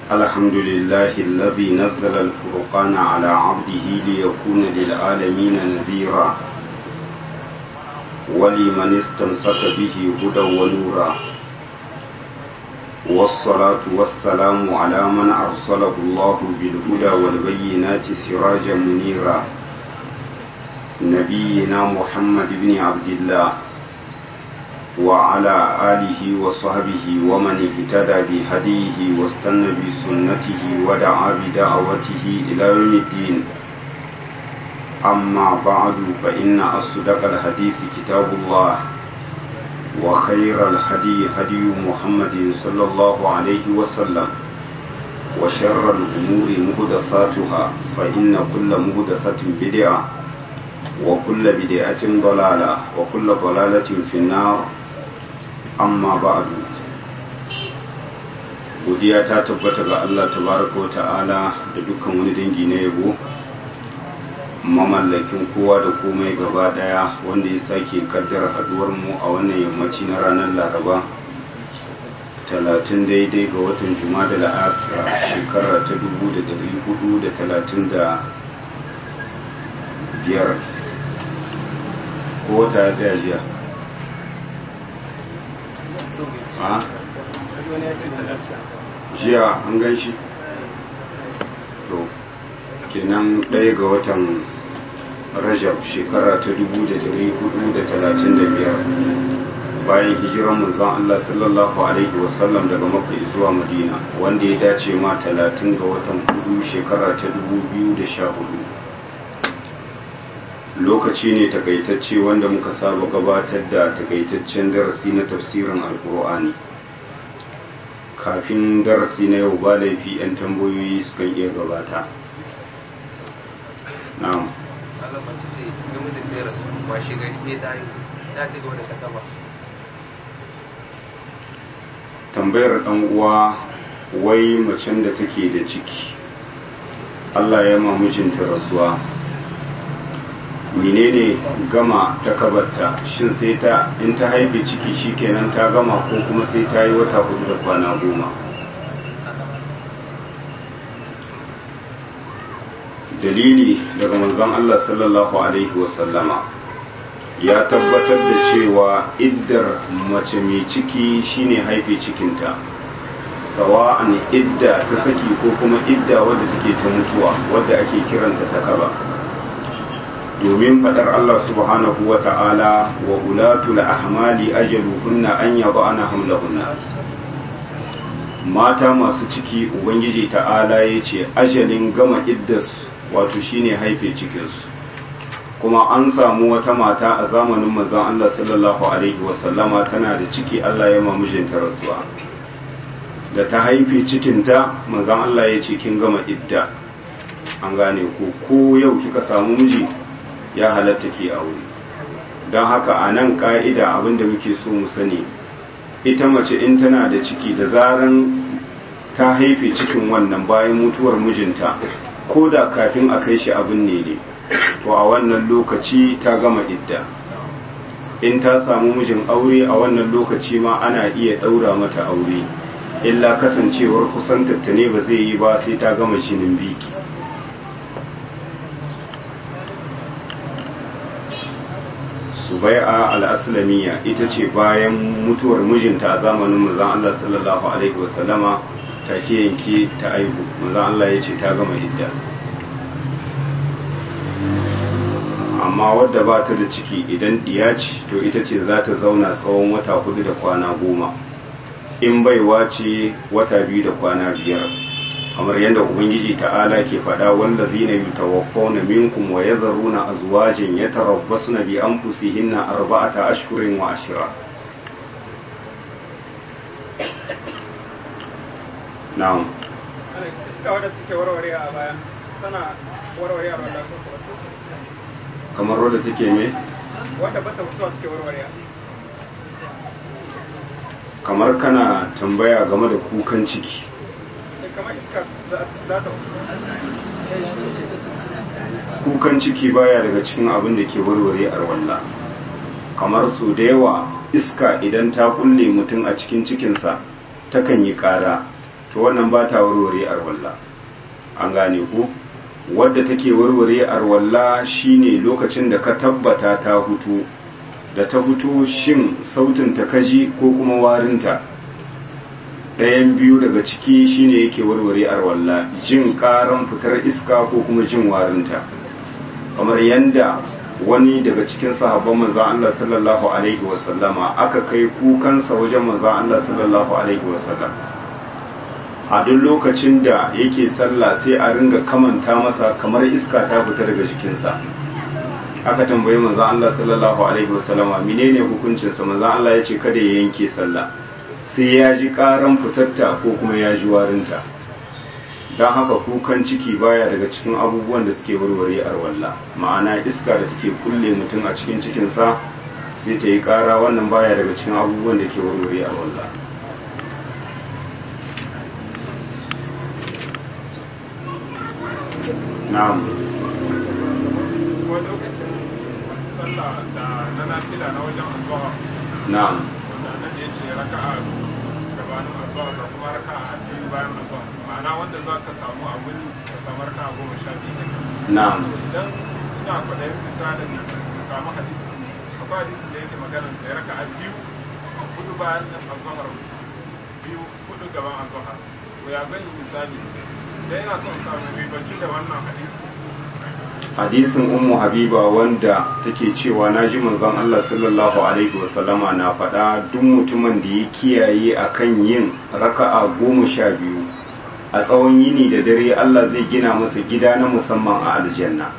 الحمد لله الذي نزل الفرقان على عبده ليكون للعالمين نذيرا ولمن استمسك به هدى ونورا والصلاة والسلام على من أرسله الله بالهدى والبينات سراجا منيرا نبينا محمد بن عبد الله وعلى آله وصحبه ومن اهتدى بهديه واستنى بسنته ودعا بدعوته إلى يوم الدين أما بعد فإن أصدق الحديث كتاب الله وخير الهدي هدي محمد صلى الله عليه وسلم وشر الأمور مهدثاتها فإن كل مهدثة بدعة وكل بدعة ضلالة وكل ضلالة في النار amma ba'du godiya ta tabbata ga Allah tabaraka ta'ala da dukkan wani dangi na yabo mamallakin kowa da komai gaba daya wanda ya sake kaddara haduwar mu a wannan yammaci na ranar laraba talatin daidai ga watan juma'a da la'akira shekara ta dubu da dari hudu da talatin da biyar ko wata ya tsaya jiya jiya an gan shi to kenan ɗaya ga watan rajab shekara ta dubu da dari hudu da talatin da biyar bayan hijiran manzon Allah sallallahu alaihi wasallam daga makka zuwa madina wanda ya dace ma talatin ga watan hudu shekara ta dubu biyu da sha hudu lokaci ne takaitacce wanda muka saba gabatar da takaitaccen darasi na tafsirin alkur'ani kafin darasi na yau ba laifi 'yan tambayoyi sukan iya gabata na'am tambayar dan uwa wai macen da take da ciki Allah ya ma mijinta rasuwa menene gama ta kabarta shin sai ta in ta haife ciki shikenan ta gama ko kuma sai ta yi wata hudu da kwana goma dalili daga manzon Allah sallallahu alaihi wasallama ya tabbatar da cewa iddar mace mai ciki shine haife cikinta sawa'an idda ta saki ko kuma idda wadda take ta mutuwa wadda ake kiranta ta kaba domin faɗar Allah subhanahu wa ta'ala wa ulatul ahmali ajaluhunna an yaba ana hamlahunna mata masu ciki ubangiji ta'ala ya ce ajalin gama iddas wato shine haife cikinsu kuma an samu wata mata a zamanin manzon Allah sallallahu alaihi wasallama tana da ciki Allah ya ma mijinta rasuwa da ta haife cikinta manzon Allah ya ce kin gama idda an gane ko ko yau kika samu miji ya halatta ke aure don haka a nan ka'ida abinda muke so mu sani ita mace in tana da ciki da zaran ta haife cikin wannan bayan mutuwar mijinta ko da kafin a kai shi abin ne ne to a wannan lokaci ta gama idda in ta samu mijin aure a wannan lokaci ma ana iya ɗaura mata aure illa kasancewar kusantatta ne ba zai yi ba sai ta gama shinin biki subai'a al'aslamiyya ita ce bayan mutuwar mijinta a zamanin manzan Allah sallallahu Alaihi wasallama ta ke yanke ta aihu manzan Allah ya ce ta gama idda amma wadda ba ta da ciki idan diya ce to ita ce za ta zauna tsawon wata hudu da kwana goma in baiwa ce wata biyu da kwana biyar kamar yadda ubangiji ta'ala ke faɗa wanda zina yi tawaffawna minkum wa ya zaruna a zuwajin ya tarabbasu na bi an fusihinna arba'ata ashirin wa ashira na'am iska wadda take warware a baya tana warware a wadda kamar wadda take me wadda bata mutuwa take warware kamar kana tambaya game da kukan ciki kamar iska za ta kukan ciki baya daga cikin abin da ke warware arwalla kamar su da yawa iska idan ta kulle mutum a cikin cikinsa takan yi ƙara to wannan ba ta warware arwalla an gane ku wadda take warware arwalla shine lokacin da ka tabbata ta hutu da ta hutu shin sautin ta kaji ko kuma warinta ɗayan biyu daga ciki shine yake warware arwalla jin ƙaran fitar iska ko kuma jin warinta kamar yanda wani daga cikin sahabban manzon Allah sallallahu alaihi wasallama aka kai kukansa wajen manzon Allah sallallahu alaihi wasallam a duk lokacin da yake sallah sai a ringa kamanta masa kamar iska ta fita daga jikinsa aka tambayi manzon Allah sallallahu alaihi wasallama menene hukuncin sa manzon Allah ya ce kada ya yanke sallah sai ya ji karan fitatta ko kuma ya ji warinta don haka kukan ciki baya daga cikin abubuwan da suke warware arwalla ma'ana iska da take kulle mutum a cikin cikinsa sai ta yi kara wannan baya daga cikin abubuwan da ke warware arwalla na'am wani lokacin sallah da na nafila na wajen azuwa na'am wanda nan ya ce raka'a gabanin azuwa da kuma raka'a biyu bayan azuwa ma'ana wanda za ka samu a wuri ka samu raka'a goma sha biyu kenan na'am idan ina kwaɗayin misalin ka samu hadisi akwai hadisi da yake magana da raka'a biyu hudu bayan azuwa biyu hudu gaban azuwa to ya zan yi misali da yana son samu ribanci da wannan hadisi hadisin ummu habiba wanda take cewa na ji manzon Allah sallallahu alaihi wasallama na faɗa duk mutumin da ya kiyaye akan yin raka'a goma sha biyu a tsawon yini da dare Allah zai gina masa gida na musamman a aljanna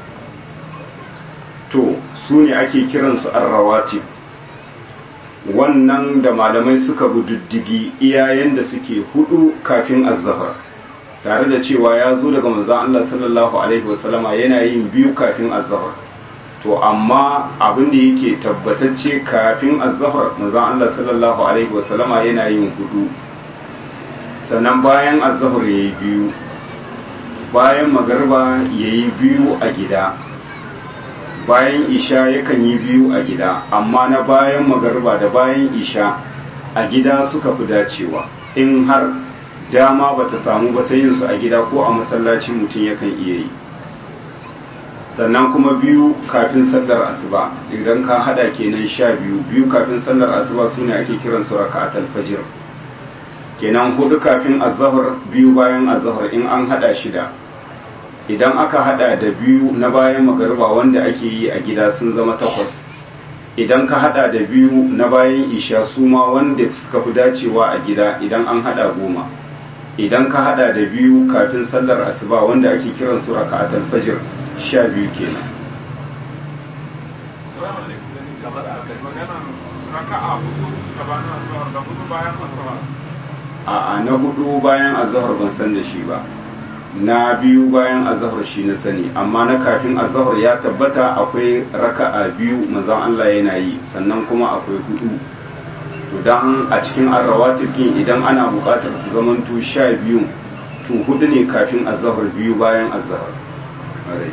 to su ne ake kiransu arrawatib wannan da malamai suka bi diddigi iyayen da suke hudu kafin azzahar tare da cewa ya zo daga manzon Allah sallallahu alaihi wasallama yana yin biyu kafin azhar to amma abin da yake tabbatacce kafin azhar manzon Allah sallallahu alaihi wasallama yana yin hudu sannan bayan azhar yayi biyu bayan magarba yayi biyu a gida bayan isha yakan yi biyu a gida amma na bayan magarba da bayan isha a gida suka fi dacewa in har dama ba ta samu ba ta yin su a gida ko a masallaci mutum yakan iya yi sannan kuma biyu kafin sallar asuba idan ka hada kenan sha biyu biyu kafin sallar asuba su ne ake kiran su raka'atul fajr kenan hudu kafin azhar biyu bayan azhar in an hada shida idan aka hada da biyu na bayan magariba wanda ake yi a gida sun zama takwas idan ka hada da biyu na bayan isha su ma wanda suka fi dacewa a gida idan an hada goma idan ka hada da biyu kafin sallar asuba wanda ake kiran su raka'atul fajr sha biyu kenan magana raka'a hudu gabanin azuwa da hudu bayan azuwa a na hudu bayan azhar ban san da shi ba na biyu bayan azhar shi na sani amma na kafin azhar ya tabbata akwai raka'a biyu manzon Allah yana yi sannan kuma akwai hudu to dan a cikin arrawatib din idan ana buƙatar su zamanto sha biyu to hudu ne kafin azhar biyu bayan azhar alai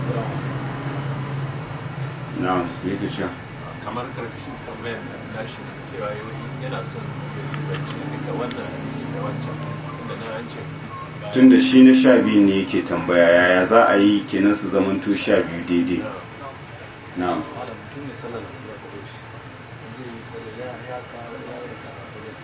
na'am yake sha kamar karkashin tambayar da tashi cewa yana son bacci daga wannan hadisi da wancan inda na an ce tun da shi na sha biyu ne yake tambaya yaya za a yi kenan su zamanto sha biyu daidai na'am malam mutum ne sallar da suka kawo shi zai yi sallar ya ya kawo ya yi da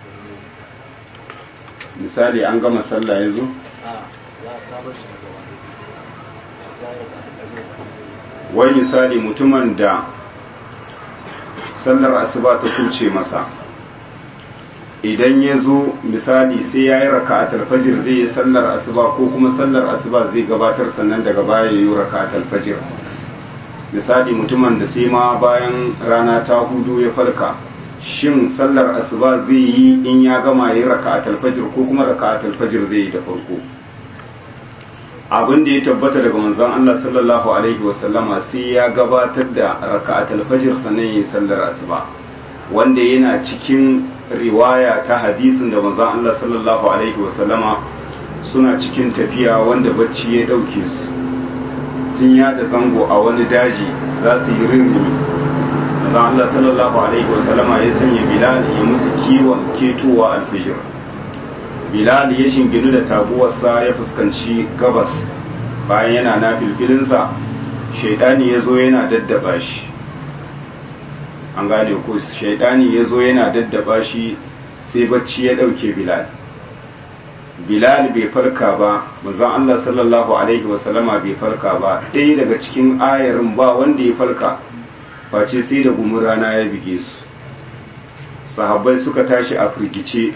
misali an gama sallah yanzu a ya kawo shi daga wani sai ya da kaje wai misali mutumin da sallar asuba ta kuce masa idan ya zo misali sai ya yi raka'atul fajr zai yi sallar asuba ko kuma sallar asuba zai gabatar sannan daga baya ya yi raka'atul fajr misali mutumin da sai ma bayan rana ta hudu ya farka shin sallar asuba zai yi in ya gama ya yi raka'atul fajr ko kuma raka'atul fajr zai yi da farko abin da ya tabbata daga manzon Allah sallallahu alaihi wasallama sai ya gabatar da raka'atul fajr sannan ya yi sallar asuba wanda yana cikin riwaya ta hadisin da manzon Allah sallallahu alaihi wasallama suna cikin tafiya wanda bacci ya dauke su sun yada zango a wani daji za su yi rirri manzon Allah sallallahu alaihi wasallama ya sanya Bilal ya musu kiwon ketowa alfijir bilal ya shinginu da taguwarsa ya fuskanci gabas bayan yana na filfilinsa shaidani ya zo yana daddaba shi an gane ko shaidani ya zo yana daddaba shi sai bacci ya ɗauke bilal bilal bai farka ba manzon Allah sallallahu alaihi wasallama bai farka ba ɗaya daga cikin ayarin ba wanda ya farka face sai da gumin rana ya bige su sahabbai suka tashi a firgice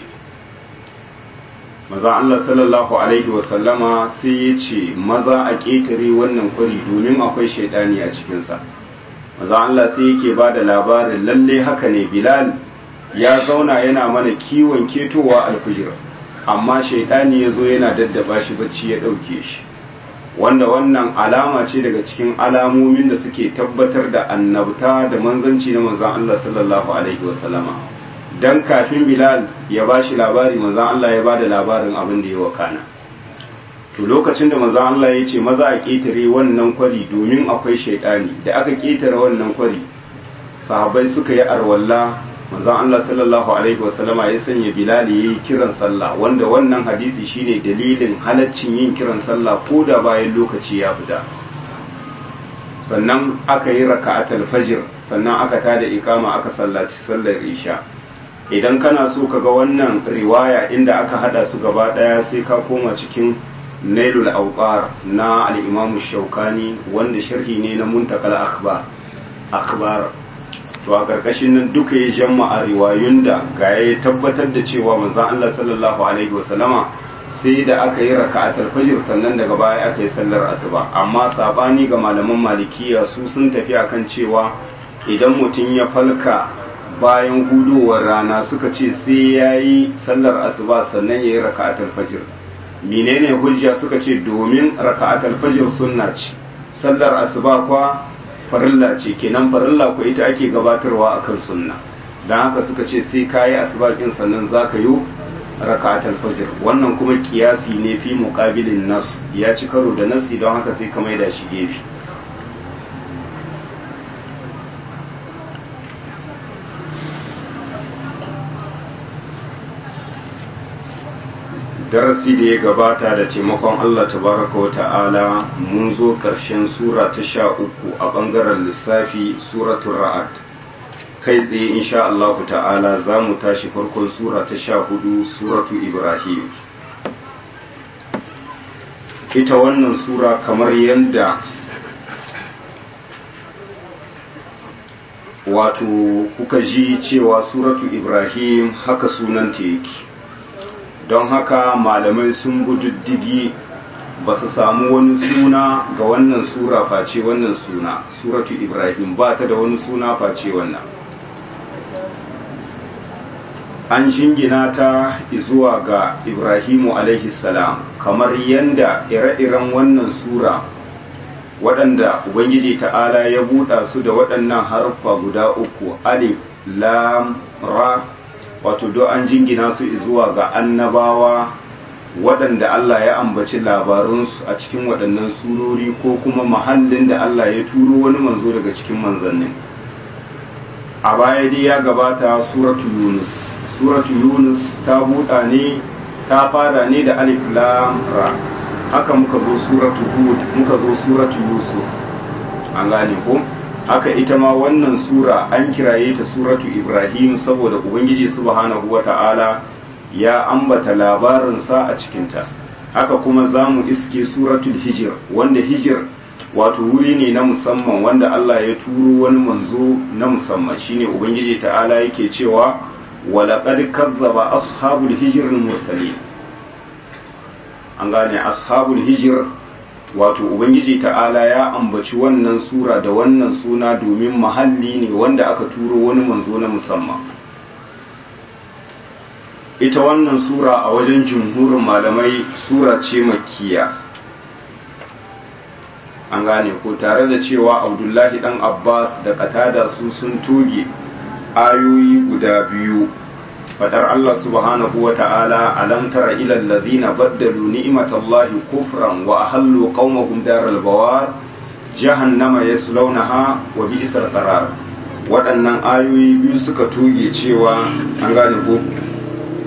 maza Allah sallallahu alaihi wasallama sai ya ce maza a ƙetare wannan kwari domin akwai shaidani a cikinsa maza Allah sai yake ba da labarin lalle haka ne bilal ya zauna yana mana kiwon ketowa alfijir amma shaidani ya zo yana daddaba shi bacci ya ɗauke shi wanda wannan alama ce daga cikin alamomin da suke tabbatar da annabta da manzanci na manzan Allah sallallahu alaihi wasallama dan kafin Bilal ya ba shi labari manzan Allah ya ba da labarin abin da ya wakana to lokacin da manzan Allah ya ce maza a ƙetare wannan kwari domin akwai shaidani da aka ƙetare wannan kwari sahabbai suka yi arwalla manzon Allah sallallahu alaihi wasallama ya sanya Bilal yayi kiran sallah wanda wannan hadisi shine dalilin halaccin yin kiran sallah ko da bayan lokaci ya fita sannan aka yi raka'atul fajr sannan aka tada ikama aka sallaci sallar isha idan kana so ka ga wannan riwaya inda aka hada su gaba daya sai ka koma cikin nailul awqar na al-imam shaukani wanda sharhi ne na muntakal akhbar akhbar to a karkashin nan duka ya jama'a riwayun da ga ya tabbatar da cewa manzon Allah sallallahu alaihi wasallama sai da aka yi raka'atul fajr sannan daga baya aka yi sallar asuba amma sabani ga malaman malikiya su sun tafi akan cewa idan mutum ya falka bayan hudowar rana suka ce sai ya yi sallar asuba sannan ya yi raka'atul fajr menene hujja suka ce domin raka'atul fajr sunna ce sallar asuba kwa farilla ce kenan farilla ko ita ake gabatarwa akan sunna dan haka suka ce sai kayi asuba din sannan zaka yi raka'atul fajr wannan kuma kiyasi ne fi muqabilin nas ya ci karo da nasi don haka sai ka maida shi gefe darasi da ya gabata da taimakon Allah tabaraka wa ta'ala mun zo ƙarshen sura ta sha uku a ɓangaren lissafi suratul ra'ad kai tsaye insha Allah ta'ala za mu tashi farkon sura ta sha hudu suratu ibrahim ita wannan sura kamar yadda wato kuka ji cewa suratu ibrahim haka sunanta yake don haka malamai sun gududdigi ba su samu wani suna ga wannan sura face wannan suna suratu ibrahim ba ta da wani suna face wannan an jingina ta zuwa ga ibrahimu alaihi salam kamar yadda ire-iren wannan sura waɗanda ubangiji ta'ala ya buɗa su da waɗannan harfa guda uku alif lam ra wato do an jingina su zuwa ga annabawa waɗanda Allah ya ambaci labarunsu a cikin waɗannan surori ko kuma mahallin da Allah ya turo wani manzo daga cikin manzannin a baya dai ya gabata suratu yunus suratu yunus ta buɗa ne ta fara ne da alif lam ra haka muka zo suratu hud muka zo suratu yusuf an gane ko haka ita ma wannan sura an kiraye ta suratu ibrahim saboda ubangiji subhanahu wata'ala ya ambata labarinsa a cikinta haka kuma za mu iske suratul hijir wanda hijir wato wuri ne na musamman wanda Allah ya turo wani manzo na musamman shine ubangiji ta'ala yake cewa walaqad kazzaba ashabul hijr mursalin an gane ashabul hijir wato ubangiji ta'ala ya ambaci wannan sura da wannan suna domin mahalli ne wanda aka turo wani manzo na musamman ita wannan sura a wajen jumhurin malamai sura ce makkiya an gane ko tare da cewa abdullahi dan abbas da katada su sun toge ayoyi guda biyu fadar Allah subhanahu wa ta'ala alam tara ila allazina baddalu ni'matallahi kufran wa ahallu qaumahum daral bawar jahannama yaslawnaha wa bi'sal qarar waɗannan ayoyi biyu suka toge cewa an gane ko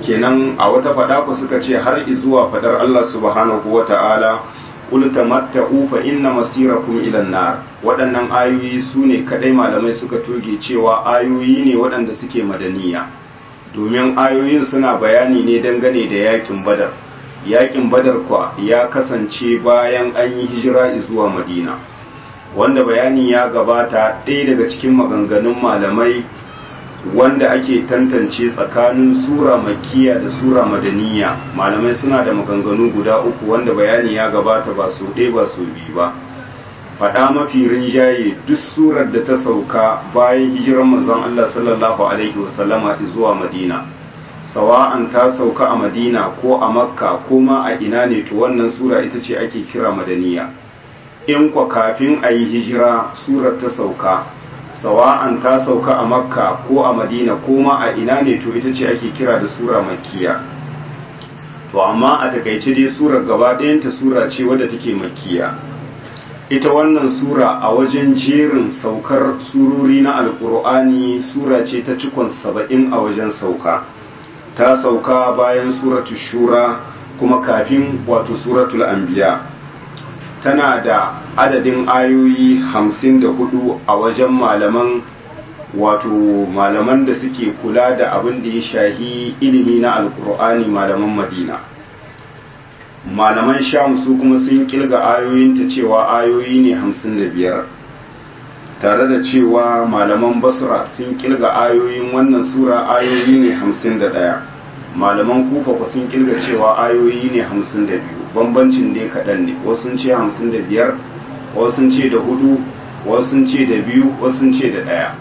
kenan a wata fada ku suka ce har zuwa fadar Allah subhanahu wa ta'ala qul tamatta'u fa inna masirakum ila nar waɗannan ayoyi su ne kadai malamai suka toge cewa ayoyi ne waɗanda suke madaniya domin ayoyin suna bayani ne dangane da yakin badar yakin badar kwa ya kasance bayan an yi hijira zuwa madina wanda bayani ya gabata ɗaya daga cikin maganganun malamai wanda ake tantance tsakanin sura makiya da sura madaniya malamai suna da maganganu guda uku wanda bayani ya gabata ba su ɗaya ba su biyu ba faɗa mafi rinjaye duk surar da ta sauka bayan hijirar manzon Allah sallallahu alaihi wasallama zuwa madina sawa'an ta sauka a madina ko a makka ko ma a ina ne to wannan sura ita ce ake kira madaniya in kwa kafin a yi hijira surar ta sauka sawa'an ta sauka a makka ko a madina ko ma a ina ne to ita ce ake kira da sura makkiya to amma a takaice dai surar gaba ɗayanta sura ce wadda take makkiya ita wannan sura a wajen jerin saukar surori na alkur'ani sura ce ta cikon saba'in a wajen sauka ta sauka bayan suratul shura kuma kafin wato suratul anbiya tana da adadin ayoyi hamsin da hudu a wajen malaman wato malaman da suke kula da abin da ya shahi ilimi na alkur'ani malaman madina malaman sham su kuma sun kilga ayoyinta cewa ayoyi ne hamsin da biyar tare da cewa malaman basra sun kilga ayoyin wannan sura ayoyi ne hamsin da ɗaya malaman kufa ku sun kilga cewa ayoyi ne hamsin da biyu bambancin dai kaɗan ne wasu sun ce hamsin da biyar wasu sun ce da hudu wasu sun ce da biyu wasu sun ce da ɗaya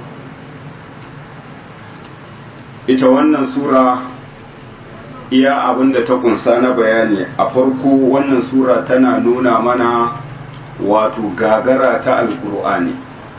ita wannan sura iya abin da ta kunsa na bayani a farko wannan sura tana nuna mana wato gagara ta alkur'ani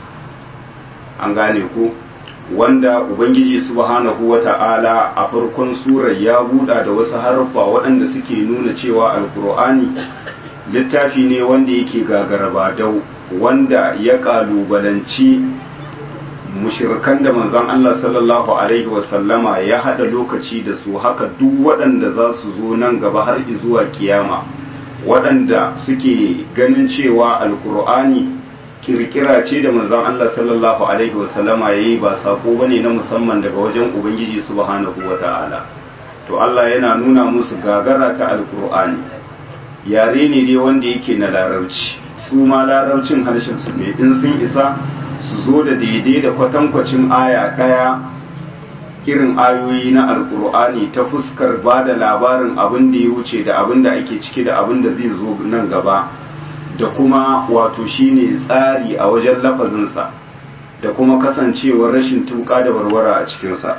an gane ku wanda ubangiji subhanahu wata'ala a farkon surar ya buɗa da wasu harfa waɗanda suke nuna cewa alkur'ani littafi ne wanda yake gagara ba dau wanda ya ƙalubalanci mushirkan da manzon Allah sallallahu alaihi wasallama ya hada lokaci da su haka duk waɗanda za su zo nan gaba har zuwa kiyama waɗanda suke ganin cewa alkur'ani kirkira ce da manzon Allah sallallahu alaihi wasallama yayi ba sako bane na musamman daga wajen ubangiji subhanahu wataala to Allah yana nuna musu gagara ta alkur'ani yare ne dai wanda yake na larabci su ma larabcin harshen su ne in sun isa su zo da daidai da kwatankwacin aya ɗaya irin ayoyi na alkur'ani ta fuskar ba da labarin abin da ya wuce da abin da ake ciki da abin da zai zo nan gaba da kuma wato shine tsari a wajen lafazinsa da kuma kasancewar rashin tuka da warwara a cikinsa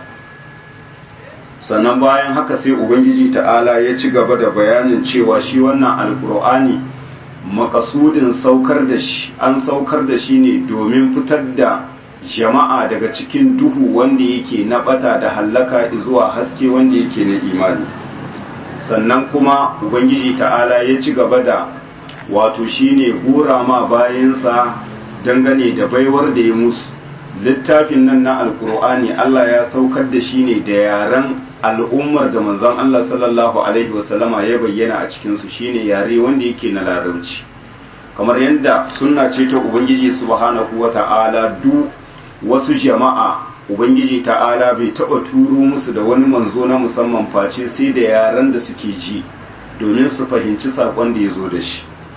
sannan bayan haka sai ubangiji ta'ala ya ci gaba da bayanin cewa shi wannan alkur'ani makasudin saukar da shi an saukar da shi ne domin fitar da jama'a daga cikin duhu wanda yake na bata da hallaka zuwa haske wanda yake na imani sannan kuma ubangiji ta'ala ya ci gaba da wato shine hura ma bayansa dangane da baiwar da ya musu littafin nan na alkur'ani Allah ya saukar da shi ne da yaren al'ummar da manzon Allah sallallahu alaihi wasallama ya bayyana a cikinsu shine yare wanda yake na larabci kamar yadda sunna ce ta ubangiji subhanahu wa ta'ala duk wasu jama'a ubangiji ta'ala bai taba turo musu da wani manzo na musamman face sai da yaren da suke ji domin su fahimci sakon da ya zo da shi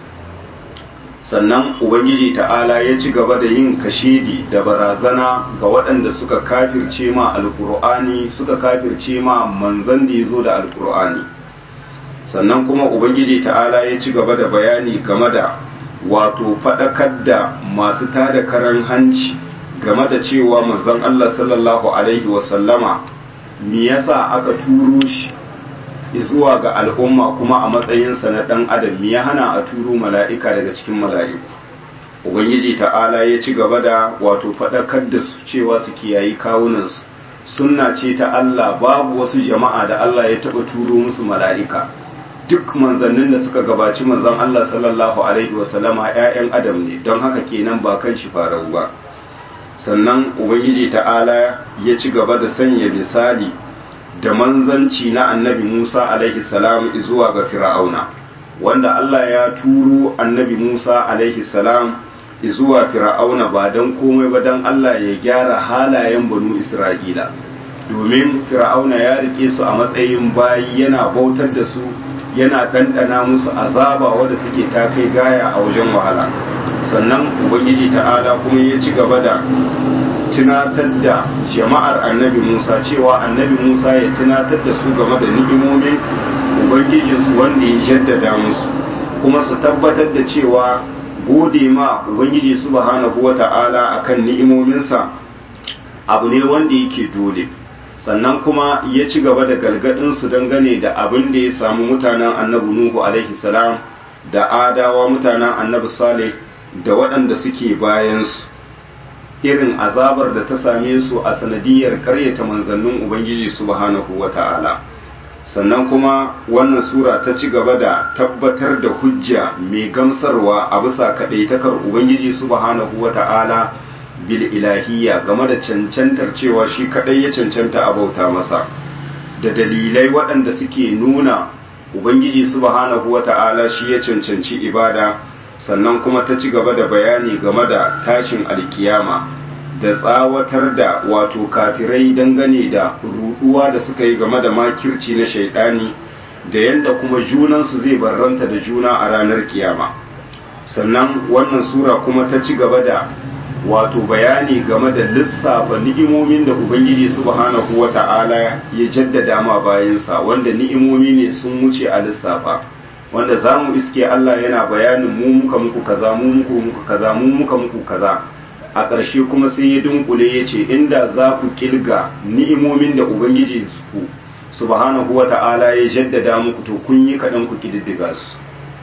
sannan ubangiji ta'ala ya ci gaba da yin kashedi da barazana ga waɗanda suka kafirce ma alkur'ani suka kafirce ma manzan da ya zo da alkur'ani sannan kuma ubangiji ta'ala ya ci gaba da bayani game da wato faɗakar da masu tada karan hanci game da cewa manzon Allah sallallahu alaihi wasallama me yasa aka turo shi zuwa ga al'umma kuma a matsayinsa na ɗan adam ya hana a turo mala'ika daga cikin mala'iku ubangiji ta'ala ya ci gaba da wato faɗakar da su cewa su kiyayi kawunansu sunna ce ta Allah babu wasu jama'a da Allah ya taɓa turo musu mala'ika duk manzannin da suka gabaci manzon Allah sallallahu alaihi wasallama ‘ya'yan adam ne don haka kenan ba kan shi farau ba sannan ubangiji ta'ala ya ci gaba da sanya misali da manzanci na annabi Musa alaihi salam zuwa ga fir'auna wanda Allah ya turo annabi Musa alaihi salam zuwa fir'auna ba don komai ba don Allah ya gyara halayen banu Isra'ila domin fir'auna ya rike su a matsayin bayi yana bautar da su yana ɗanɗana musu azaba wadda take ta kai gaya a wajen wahala sannan ubangiji ta'ala kuma ya ci gaba da tunatar da jama'ar annabi musa cewa annabi musa ya tunatar da su game da ni'imomin ubangijinsu wanda ya jaddada musu kuma su tabbatar da cewa gode ma ubangiji subhanahu wa ta'ala akan ni'imominsa abu ne wanda yake dole sannan kuma ya ci gaba da galgadinsu dangane da abin da ya samu mutanen annabi nuhu alaihi salam da adawa mutanen annabi saleh da waɗanda suke bayansu irin azabar da ta same su a sanadiyar karyata manzannin ubangiji subhanahu wa ta'ala sannan kuma wannan sura ta ci gaba da tabbatar da hujja mai gamsarwa a bisa kaɗaitakar ubangiji subhanahu wa ta'ala bil ilahiyya game da cancantar cewa shi kaɗai ya cancanta a bauta masa da dalilai waɗanda suke nuna ubangiji subhanahu wa ta'ala shi ya cancanci ibada sannan kuma ta ci gaba da bayani game da tashin alkiyama da tsawatar da wato kafirai dangane da ruduwa da suka yi game da makirci na shaidani da yadda kuma junansu zai barranta da juna a ranar kiyama sannan wannan sura kuma ta ci gaba da wato bayani game da lissafa ni'imomin da ubangiji subhanahu wata'ala ya jaddada ma bayansa wanda ni'imomi ne sun wuce a lissafa wanda za mu iske Allah yana bayanin mu muka muku kaza mu muku muku kaza mu muka muku kaza a ƙarshe kuma sai ya dunkule ya ce inda za ku kilga ni'imomin da ubangiji ku subhanahu wata'ala ya jaddada muku to kun yi kaɗan ku kididdiga su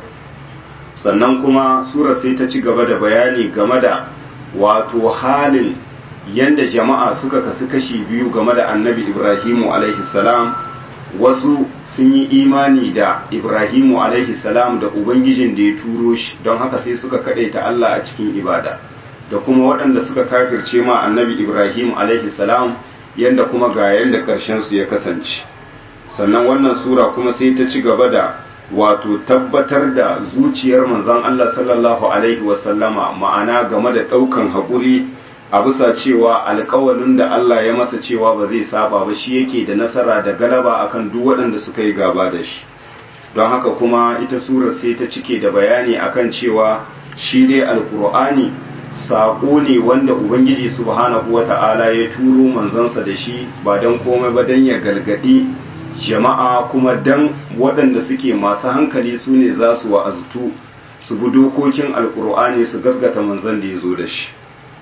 sannan kuma sura sai ta ci gaba da bayani game da wato halin yanda jama'a suka kasu kashi biyu game da annabi ibrahimu alaihi salam wasu sun yi imani da ibrahimu alaihi salam da ubangijin da ya turo shi don haka sai suka ta Allah a cikin ibada da kuma waɗanda suka kafirce ma annabi ibrahim alaihi salam yanda kuma ga yanda ƙarshen su ya kasance sannan wannan sura kuma sai ta ci gaba da wato tabbatar da zuciyar manzon Allah sallallahu alaihi wasallama ma'ana game da ɗaukan haƙuri a bisa cewa alkawalin da Allah ya masa cewa ba zai saba ba shi yake da nasara da galaba akan duk waɗanda suka yi gaba da shi don haka kuma ita surar sai ta cike da bayani akan cewa shi dai alkur'ani saƙo ne wanda ubangiji subhanahu wata'ala ya turo manzansa da shi ba don komai ba don ya galgadi jama'a kuma dan waɗanda suke masu hankali su ne za su wa'aztu su bi dokokin alkur'ani su gasgata manzan da ya zo da shi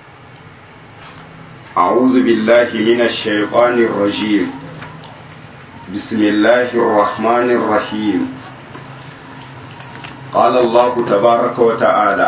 أعوذ بالله من الشيطان الرجيم بسم الله الرحمن الرحيم قال الله تبارك وتعالى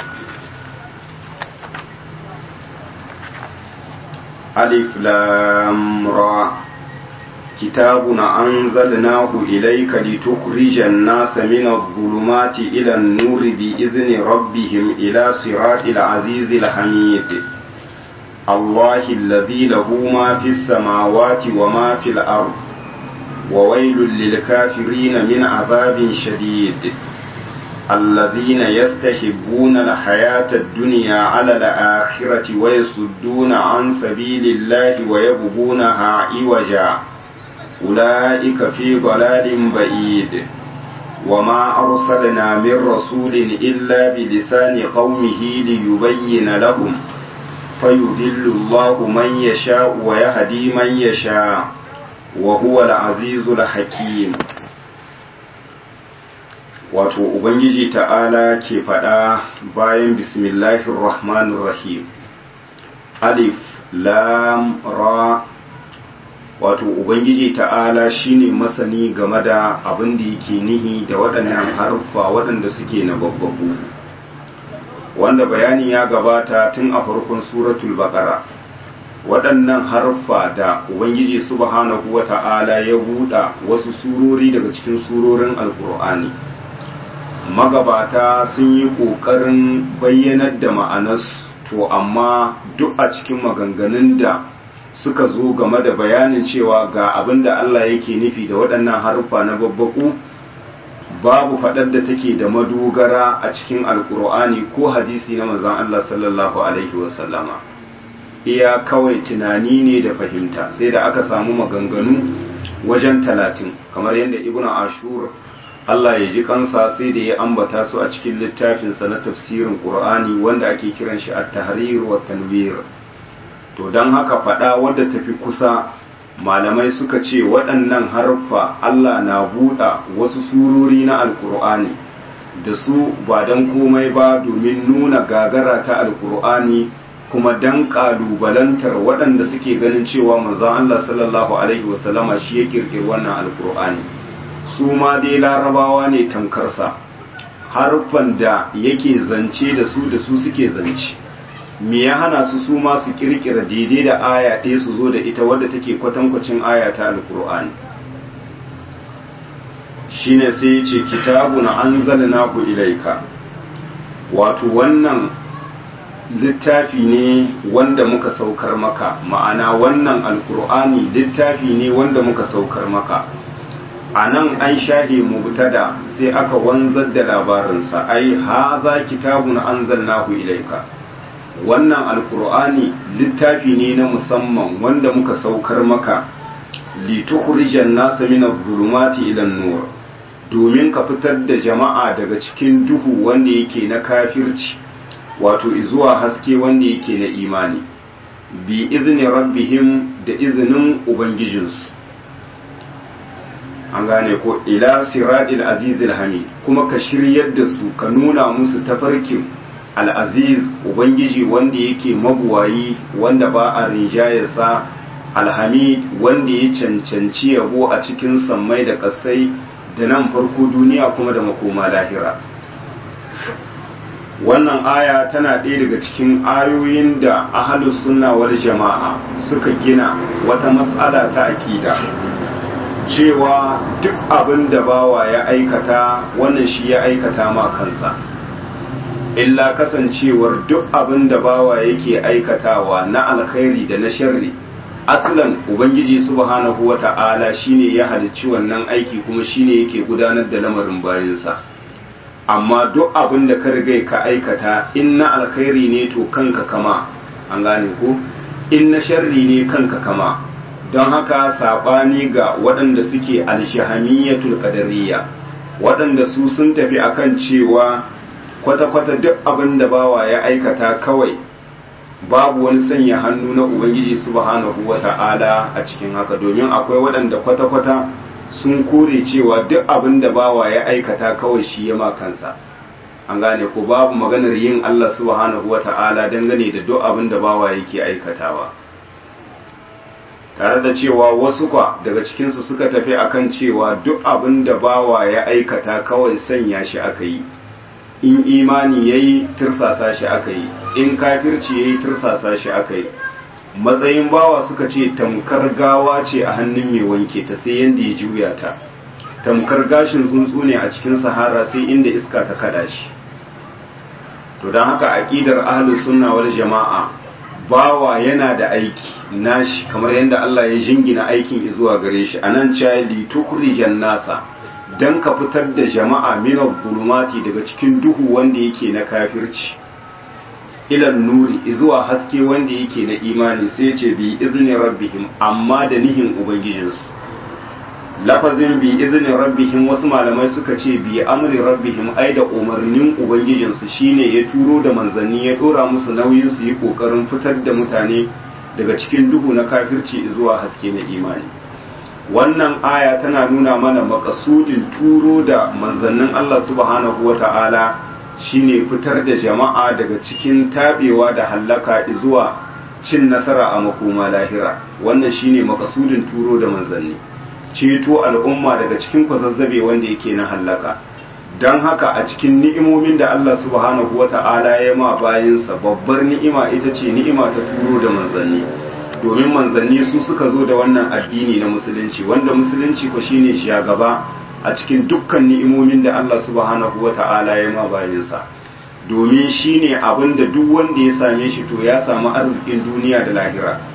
ألف لام را كتاب أنزلناه إليك لتخرج الناس من الظلمات إلى النور بإذن ربهم إلى صراط العزيز الحميد الله الذي له ما في السماوات وما في الأرض وويل للكافرين من عذاب شديد الذين يستحبون الحياة الدنيا على الآخرة ويصدون عن سبيل الله ويبغونها عوجا أولئك في ضلال بعيد وما أرسلنا من رسول إلا بلسان قومه ليبين لهم فيذل الله من يشاء ويهدي من يشاء وهو العزيز الحكيم wato ubangiji ta'ala ke faɗa bayan bismillahir rahmanir rahim alif lam ra wato ubangiji ta'ala shine masani game da abin da yake nihi da waɗannan harfa waɗanda suke na babbabu wanda bayani ya gabata tun a farkon suratul baqara waɗannan harfa da ubangiji subhanahu wa ta'ala ya buɗa wasu surori daga cikin surorin alkur'ani magabata sun yi ƙoƙarin bayyanar da ma'anas to amma duk a cikin maganganun da suka zo game da bayanin cewa ga abin da Allah yake nufi da waɗannan haruffa na babbaku babu faɗar da take da madogara a cikin alkur'ani ko hadisi na manzon Allah sallallahu alaihi wasallama iya kawai tunani ne da fahimta sai da aka samu maganganu wajen talatin kamar yadda ibn ashur Allah ya ji kansa sai da ya ambata su a cikin littafinsa na tafsirin qur'ani wanda ake kiran shi at-tahrir wa tanwir to don haka faɗa wadda tafi kusa malamai suka ce waɗannan harfa Allah na buɗa wasu surori na alkur'ani da su ba don komai ba domin nuna gagara ta alkur'ani kuma don ƙalubalantar waɗanda suke ganin cewa manzon Allah sallallahu alaihi wasallama shi ya ƙirƙiri wannan alkur'ani su ma dai larabawa ne tankarsa harfan da yake zance da su da su suke zance me ya hana su su ma su kirkira daidai da aya ɗaya su zo da ita wadda take kwatankwacin aya ta alkur'ani shine sai ya ce kitabu na an ku ilaika wato wannan littafi ne wanda muka saukar maka ma'ana wannan alkur'ani littafi ne wanda muka saukar maka a nan an shahe mubtada sai aka wanzar da labarinsa ai haza kitabun anzalnahu ilaika wannan alkur'ani littafi ne na musamman wanda muka saukar maka litukhrijan nasa min adh-dhulumati ila nur domin ka fitar da jama'a daga cikin duhu wanda yake na kafirci wato zuwa haske wanda yake na imani bi izni rabbihim da izinin ubangijinsu an gane ko ila siratil azizil hamid kuma ka shiryar da su ka nuna musu tafarkin al'aziz ubangiji wanda yake mabuwayi wanda ba a rinjayarsa alhamid wanda ya cancanci yabo a cikin sammai da ƙasai da nan farko duniya kuma da makoma lahira wannan aya tana ɗaya daga cikin ayoyin da ahalus sunna wal jama'a suka gina wata matsala ta akida cewa duk abin da bawa ya aikata wannan shi ya aikata ma kansa illa kasancewar duk abin da bawa yake aikatawa na alkhairi da na sharri aslan ubangiji subhanahu wata'ala shine ya halicci wannan aiki kuma shine yake gudanar da lamarin bayansa amma duk abin da ka riga ka aikata in na alkhairi ne to kanka kama an gane ko in na sharri ne kanka kama don haka saɓani ga waɗanda suke alshahamiyatul qadariyya waɗanda su sun tafi akan cewa kwata-kwata duk abin da bawa ya aikata kawai babu wani sanya hannu na ubangiji subhanahu wata'ala a cikin haka domin akwai waɗanda kwata-kwata sun kore cewa duk abin da bawa ya aikata kawai shi ya kansa an gane ko babu maganar yin Allah subhanahu wata'ala dangane da duk abin da bawa yake aikatawa tare da cewa wasu kwa daga cikinsu suka tafi akan cewa duk abin da bawa ya aikata kawai sanya shi aka yi in imani ya yi tirsasa shi aka yi in kafirci ya yi tirsasa shi aka yi matsayin bawa suka ce tamkar gawa ce a hannun mai wanke ta sai yadda ya juya ta tamkar gashin tsuntsu ne a cikin sahara sai inda iska ta kada shi to don haka aƙidar ahlus sunna wal jama'a bawa yana da aiki nashi kamar yadda Allah ya jingina aikin zuwa gare shi anan cewa li tukhrijan nasa dan ka fitar da jama'a min zulumati daga cikin duhu wanda yake na kafirci ilan nuri zuwa haske wanda yake na imani sai ce bi izni rabbihim amma da nihin ubangijinsu lafazin bi izni rabbihim wasu malamai suka ce bi amri rabbihim ai da umarnin ubangijinsu shine ya turo da manzanni ya dora musu nauyin su yi kokarin fitar da mutane daga cikin duhu na kafirci zuwa haske na imani wannan aya tana nuna mana makasudin turo da manzannin Allah subhanahu wata'ala shine fitar da jama'a daga cikin tabewa da hallaka zuwa cin nasara a makoma lahira wannan shine makasudin turo da manzanni ceto al'umma daga cikin kwazazzabe wanda yake na hallaka don haka a cikin ni'imomin da Allah subhanahu wa ta'ala ya ma bayansa babbar ni'ima ita ce ni'ima ta turo da manzanni domin manzanni su suka zo da wannan addini na musulunci wanda musulunci ko shine shagaba a cikin dukkan ni'imomin da Allah subhanahu wa ta'ala ya ma bayansa domin shine abin da duk wanda ya same shi to ya samu arzikin duniya da lahira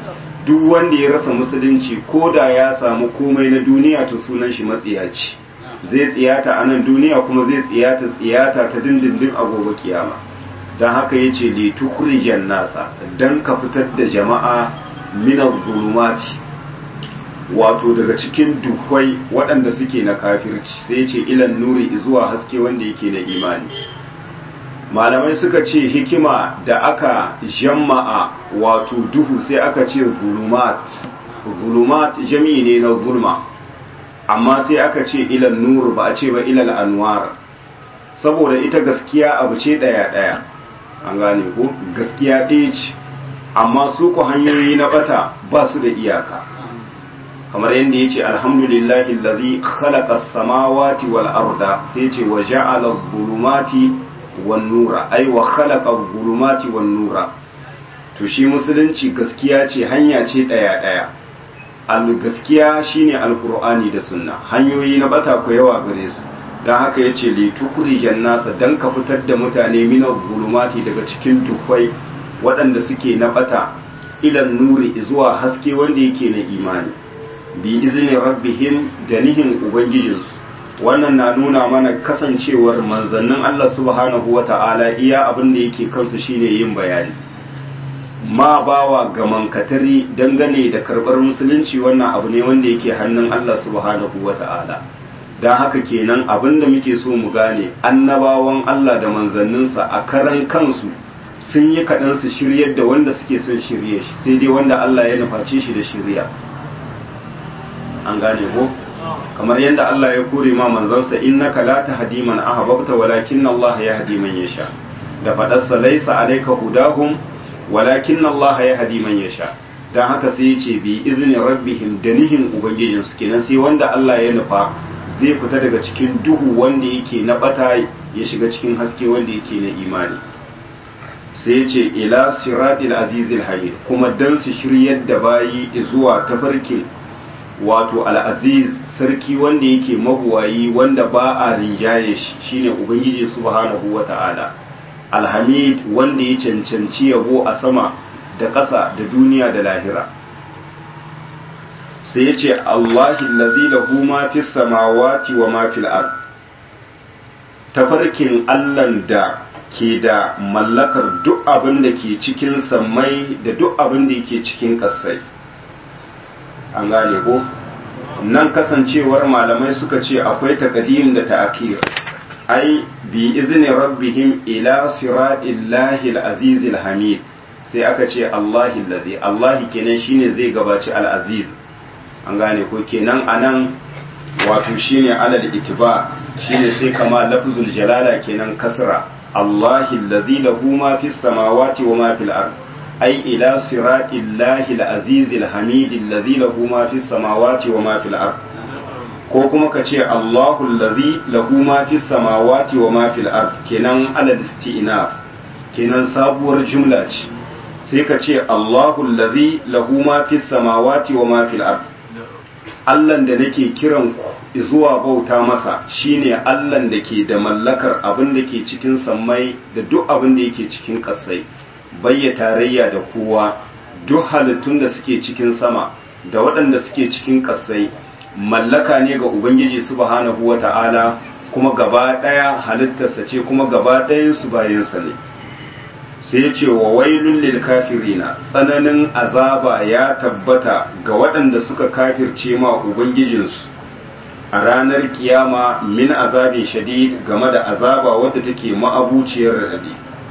duk wanda ya rasa musulunci ko da ya samu komai na duniya to sunan shi matsiyaci zai tsiyata a nan duniya kuma zai tsiyata tsiyata ta dindindin a gobe kiyama don haka ya ce litukurijan nasa don ka fitar da jama'a minar zulumati wato daga cikin duhwai waɗanda suke na kafirci sai ce ilan nuri zuwa haske wanda yake na imani malamai suka ce hikima da aka jama'a wato duhu sai aka ce zulumat zulumat jami'i ne na zulma amma sai aka ce ilan nur ba a ce ba ilal anwar saboda ita gaskiya abu ce ɗaya ɗaya an gane ko gaskiya ɗaya ce amma su ku hanyoyi na bata ba su da iyaka kamar yadda ya ce alhamdulillahi lazi khalaqa samawati wal arda sai ce wa ja'ala zulumati wan nura ai wa khalaqa zulumati wan nura to shi musulunci gaskiya ce hanya ce daya daya al gaskiya shine alqur'ani da sunna hanyoyi na bata ko yawa gare su dan haka yace li tukrijan nasa dan ka fitar da mutane min zulumati daga cikin dukwai waɗanda suke na bata ilan nuri zuwa haske wanda yake na imani bi izinin rabbihim da nihin ubangijinsu wannan na nuna mana kasancewar manzannin Allah subhanahu wa ta'ala iya abin da yake kansu shine yin bayani ma bawa ga mankatari dangane da karɓar musulunci wannan abu ne wanda yake hannun Allah subhanahu wa ta'ala don haka kenan abin da muke so mu gane annabawan Allah da manzanninsa a karan kansu sun yi kaɗan su shiryar da wanda suke son shirye shi sai dai wanda Allah ya nuface shi da shirya an gane ko kamar yadda Allah ya kore ma manzansa innaka la tahdi man ahbabta walakin Allah yahdi man yasha da fadarsa laysa alayka hudahum walakin Allah yahdi man yasha dan haka sai ya ce bi izni rabbihim da nihin ubangijin su kenan sai wanda Allah ya nufa zai fita daga cikin duhu wanda yake na bata ya shiga cikin haske wanda yake na imani sai ya ce ila siratil azizil hayy kuma dan su shiryar da bayi zuwa tafarkin wato al'aziz sarki wanda yake mabuwayi wanda ba a rinjaye shi shine ubangiji subhanahu wa ta'ala alhamid wanda ya cancanci yabo a sama da ƙasa da duniya da lahira sai ya ce allahi lazi lahu ma fi samawati wa ma fil ard tafarkin allan da ke da mallakar duk abin da ke cikin sammai da duk abin da yake cikin ƙasai an gane ko nan kasancewar malamai suka ce akwai taqdim da ta'khir ai bi izni rabbihim ila siratillahi al-aziz al-hamid sai aka ce Allahi allazi Allahi kenan shine zai gabaci al-aziz an gane ko kenan anan wato shine alal itiba shine sai kama lafzul jalala kenan kasra Allahi allazi lahu ma fis samawati wa ma fil ard أي إلى صراط الله العزيز الحميد الذي له ما في السماوات وما في الأرض ko kuma ka ce Allahu allazi lahu ma fi samawati wa ma fil ard kenan ala isti'naf kenan sabuwar jumla ce sai ka ce Allahu allazi lahu ma fi samawati wa ma fil ard Allah da nake kiran ku zuwa bauta masa shine Allah da ke da mallakar abin da ke cikin sammai da duk abin da yake cikin ƙasai bayya tarayya da kowa duk halittun da suke cikin sama da waɗanda suke cikin ƙasai mallaka ne ga ubangiji subhanahu wata'ala kuma gaba ɗaya halittarsa ce kuma gaba ɗayansu bayansa ne sai ya ce wa wailun lil kafirina tsananin azaba ya tabbata ga waɗanda suka kafirce ma ubangijinsu a ranar kiyama min azabin shadid game da azaba wadda take ma'abuciyar raɗaɗi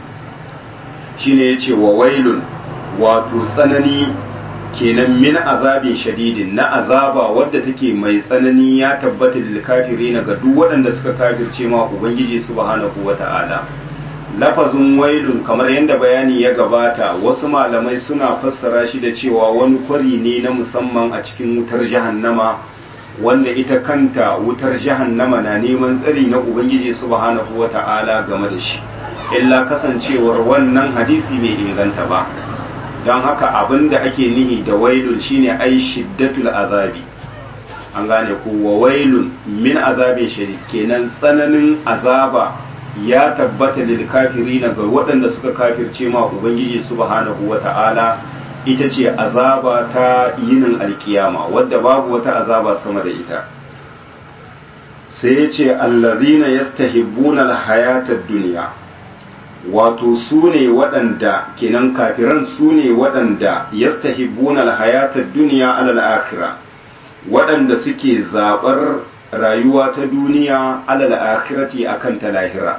shine ya ce wa wailun wato tsanani kenan min azabin shadidin na azaba wadda take mai tsanani ya tabbata lil kafirina ga duk waɗanda suka kafirce ma ubangiji subhanahu wata'ala lafazin wailun kamar yadda bayani ya gabata wasu malamai suna fassara shi da cewa wani kwari ne na musamman a cikin wutar jahannama wanda ita kanta wutar jahannama na neman tsari na ubangiji subhanahu wata'ala game da shi illa kasancewar wannan hadisi bai inganta ba don haka abin da ake nihi da wailun shine ai shiddatul azabi an gane ko wa wailun min azabin shadid kenan tsananin azaba ya tabbata lil kafirina ga waɗanda suka kafirce ma ubangiji subhanahu wata'ala ita ce azaba ta yinin alkiyama wadda babu wata azaba sama da ita sai ya ce allazina yastahibbuna alhayatad duniya wato su ne waɗanda kenan kafiran su ne waɗanda yastahibbuna alhayatad duniya alal akhirah waɗanda suke zaɓar rayuwa ta duniya alal akhirati akan ta lahira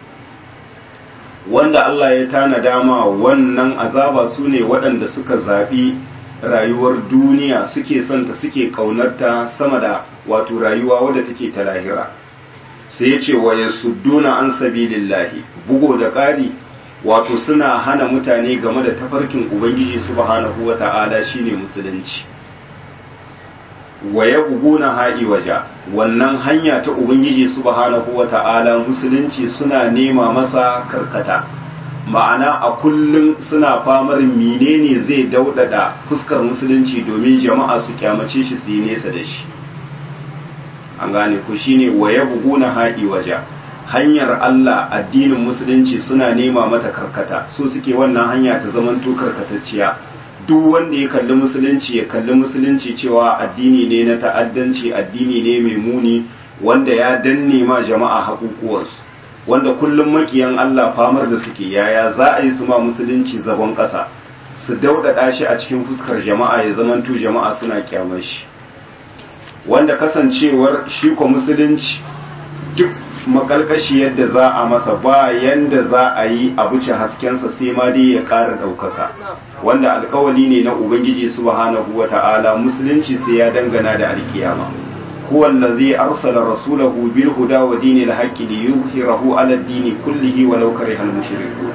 wanda Allah ya tana dama wannan azaba su ne waɗanda suka zaɓi rayuwar duniya suke santa suke ƙaunarta sama da wato rayuwa wadda take ta lahira sai ya ce wa yasudduna an sabilillahi bugo da ƙari wato suna hana mutane game da tafarkin ubangiji subhanahu wata'ala shine musulunci wa ya buguna ha'i waja wannan hanya ta ubangiji subhanahu wa ta'ala musulunci suna nema masa karkata ma'ana a kullum suna famar menene zai daudada fuskar musulunci domin jama'a su kyamace shi su yi nesa da shi an gane ku shine wa ya buguna ha'i waja hanyar Allah addinin musulunci suna nema mata karkata so suke wannan hanya ta zamanto karkatacciya duk wanda ya kalli musulunci ya kalli musulunci cewa addini ne na ta'addanci addini ne mai muni wanda ya danne ma jama'a haƙuƙuwarsu wanda kullum makiyan Allah famar da suke yaya za a yi su ma musulunci zagon ƙasa su daudada shi a cikin fuskar jama'a ya zamanto jama'a suna kyamar shi wanda kasancewar shi ko musulunci duk makalkashi yadda za a masa ba yanda za a yi a buce haskensa sai ma dai ya ƙara ɗaukaka wanda alkawali ne na ubangiji subhanahu wa ta'ala musulunci sai ya dangana da alkiyama huwa allazi arsala rasulahu bil huda wa dinil haqqi li yuzhirahu ala ad-dini kullihi walau karihal mushrikun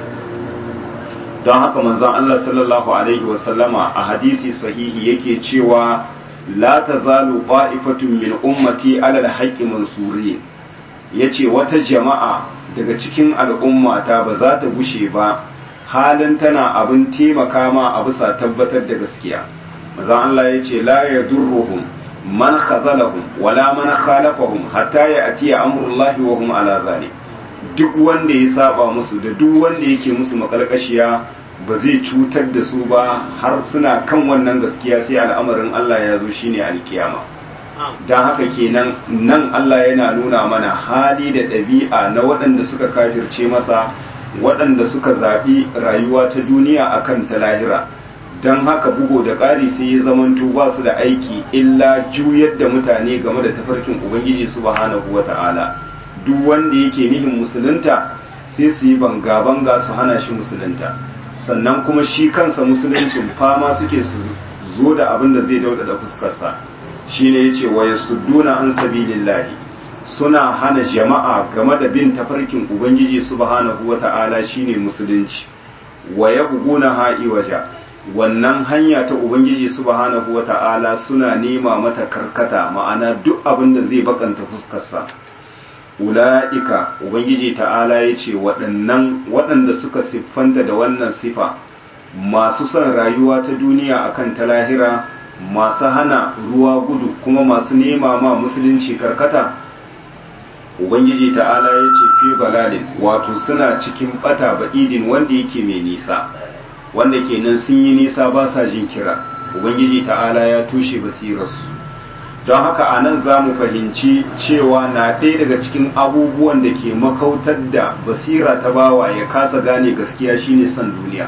don haka manzon Allah sallallahu alaihi wa sallama a hadisi sahihi yake cewa la tazalu qa'ifatun min ummati ala al-haqqi mansurin ya ce wata jama'a daga cikin al'ummata ba za ta gushe ba halin tana abin taimaka ma a bisa tabbatar da gaskiya maza Allah ya ce la ya durruhum man khazalahum wala man khalafahum hatta ya atiya amrullahi wa hum ala zalik duk wanda ya saba musu da duk wanda yake musu makalkashiya ba zai cutar da su ba har suna kan wannan gaskiya sai al'amarin Allah ya zo shine alkiyama don haka kenan nan Allah yana nuna mana hali da ɗabi'a na waɗanda suka kafirce masa waɗanda suka zaɓi rayuwa ta duniya akan ta lahira don haka bugu da ƙari sai ya zamanto ba su da aiki illa juyar da mutane game da tafarkin ubangiji subhanahu wa ta'ala duk wanda yake nihin musulunta sai su yi banga-banga su hana shi musulunta sannan kuma shi kansa musuluncin fama suke su zo da abin da zai daudada fuskarsa shine yace wa yasudduna an sabilillahi suna hana jama'a game da bin tafarkin ubangiji subhanahu wata'ala shine musulunci wa yabghuna ha'i waja wannan hanya ta ubangiji subhanahu wata'ala suna nema mata karkata ma'ana duk abin da zai bakanta fuskarsa ula'ika ubangiji ta'ala yace waɗannan waɗanda suka siffanta da wannan sifa masu son rayuwa ta duniya akan ta lahira masu hana ruwa gudu kuma masu nema ma musulunci karkata ubangiji ta'ala ya ce fi balalin wato suna cikin bata ba'idin wanda yake mai nisa wanda kenan sun yi nisa ba sa jin kira ubangiji ta'ala ya tushe basirarsu don haka a nan za mu fahimci cewa na ɗaya daga cikin abubuwan da ke makautar da basira ta bawa ya kasa gane gaskiya shine son duniya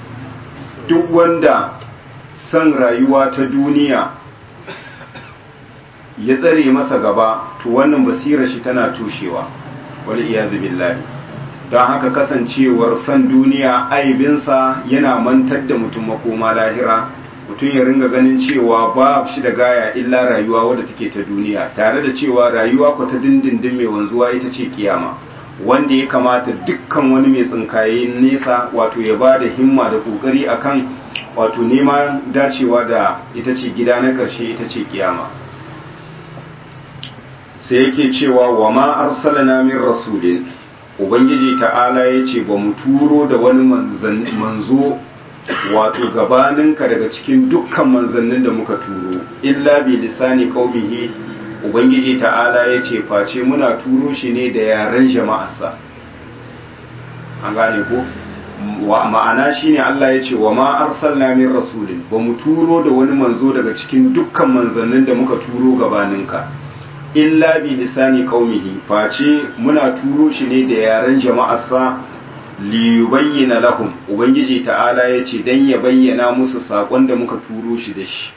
duk wanda son rayuwa ta duniya ya tsare masa gaba to wannan basirar shi tana tushewa wal iyazu billahi don haka kasancewar son duniya aibinsa yana mantar da mutum makoma lahira mutum ya ringa ganin cewa ba shi da gaya illa rayuwa wadda take ta duniya tare da cewa rayuwa ko ta dindindin mai wanzuwa ita ce kiyama wanda ya kamata dukkan wani mai tsinkaye nesa wato ya ba da himma da kokari akan wato neman dacewa da ita ce gida na ƙarshe ita ce kiyama sai yake cewa wa ma arsalna min rasulin ubangiji ta'ala ya ce ba mu turo da wani manzo wato gabaninka daga cikin dukkan manzannin da muka turo illa bi lisani qaumihi ubangiji ta'ala ya ce face muna turo shi ne da yaren jama'arsa an gane ko ma'ana shine Allah ya ce wa ma arsalna min rasulin ba mu turo da wani manzo daga cikin dukkan manzannin da muka turo gabaninka illa bi lisani qaumihi face muna turo shi ne da yaren jama'arsa li yubayyana lahum ubangiji ta'ala ya ce dan ya bayyana musu sakon da muka turo shi da shi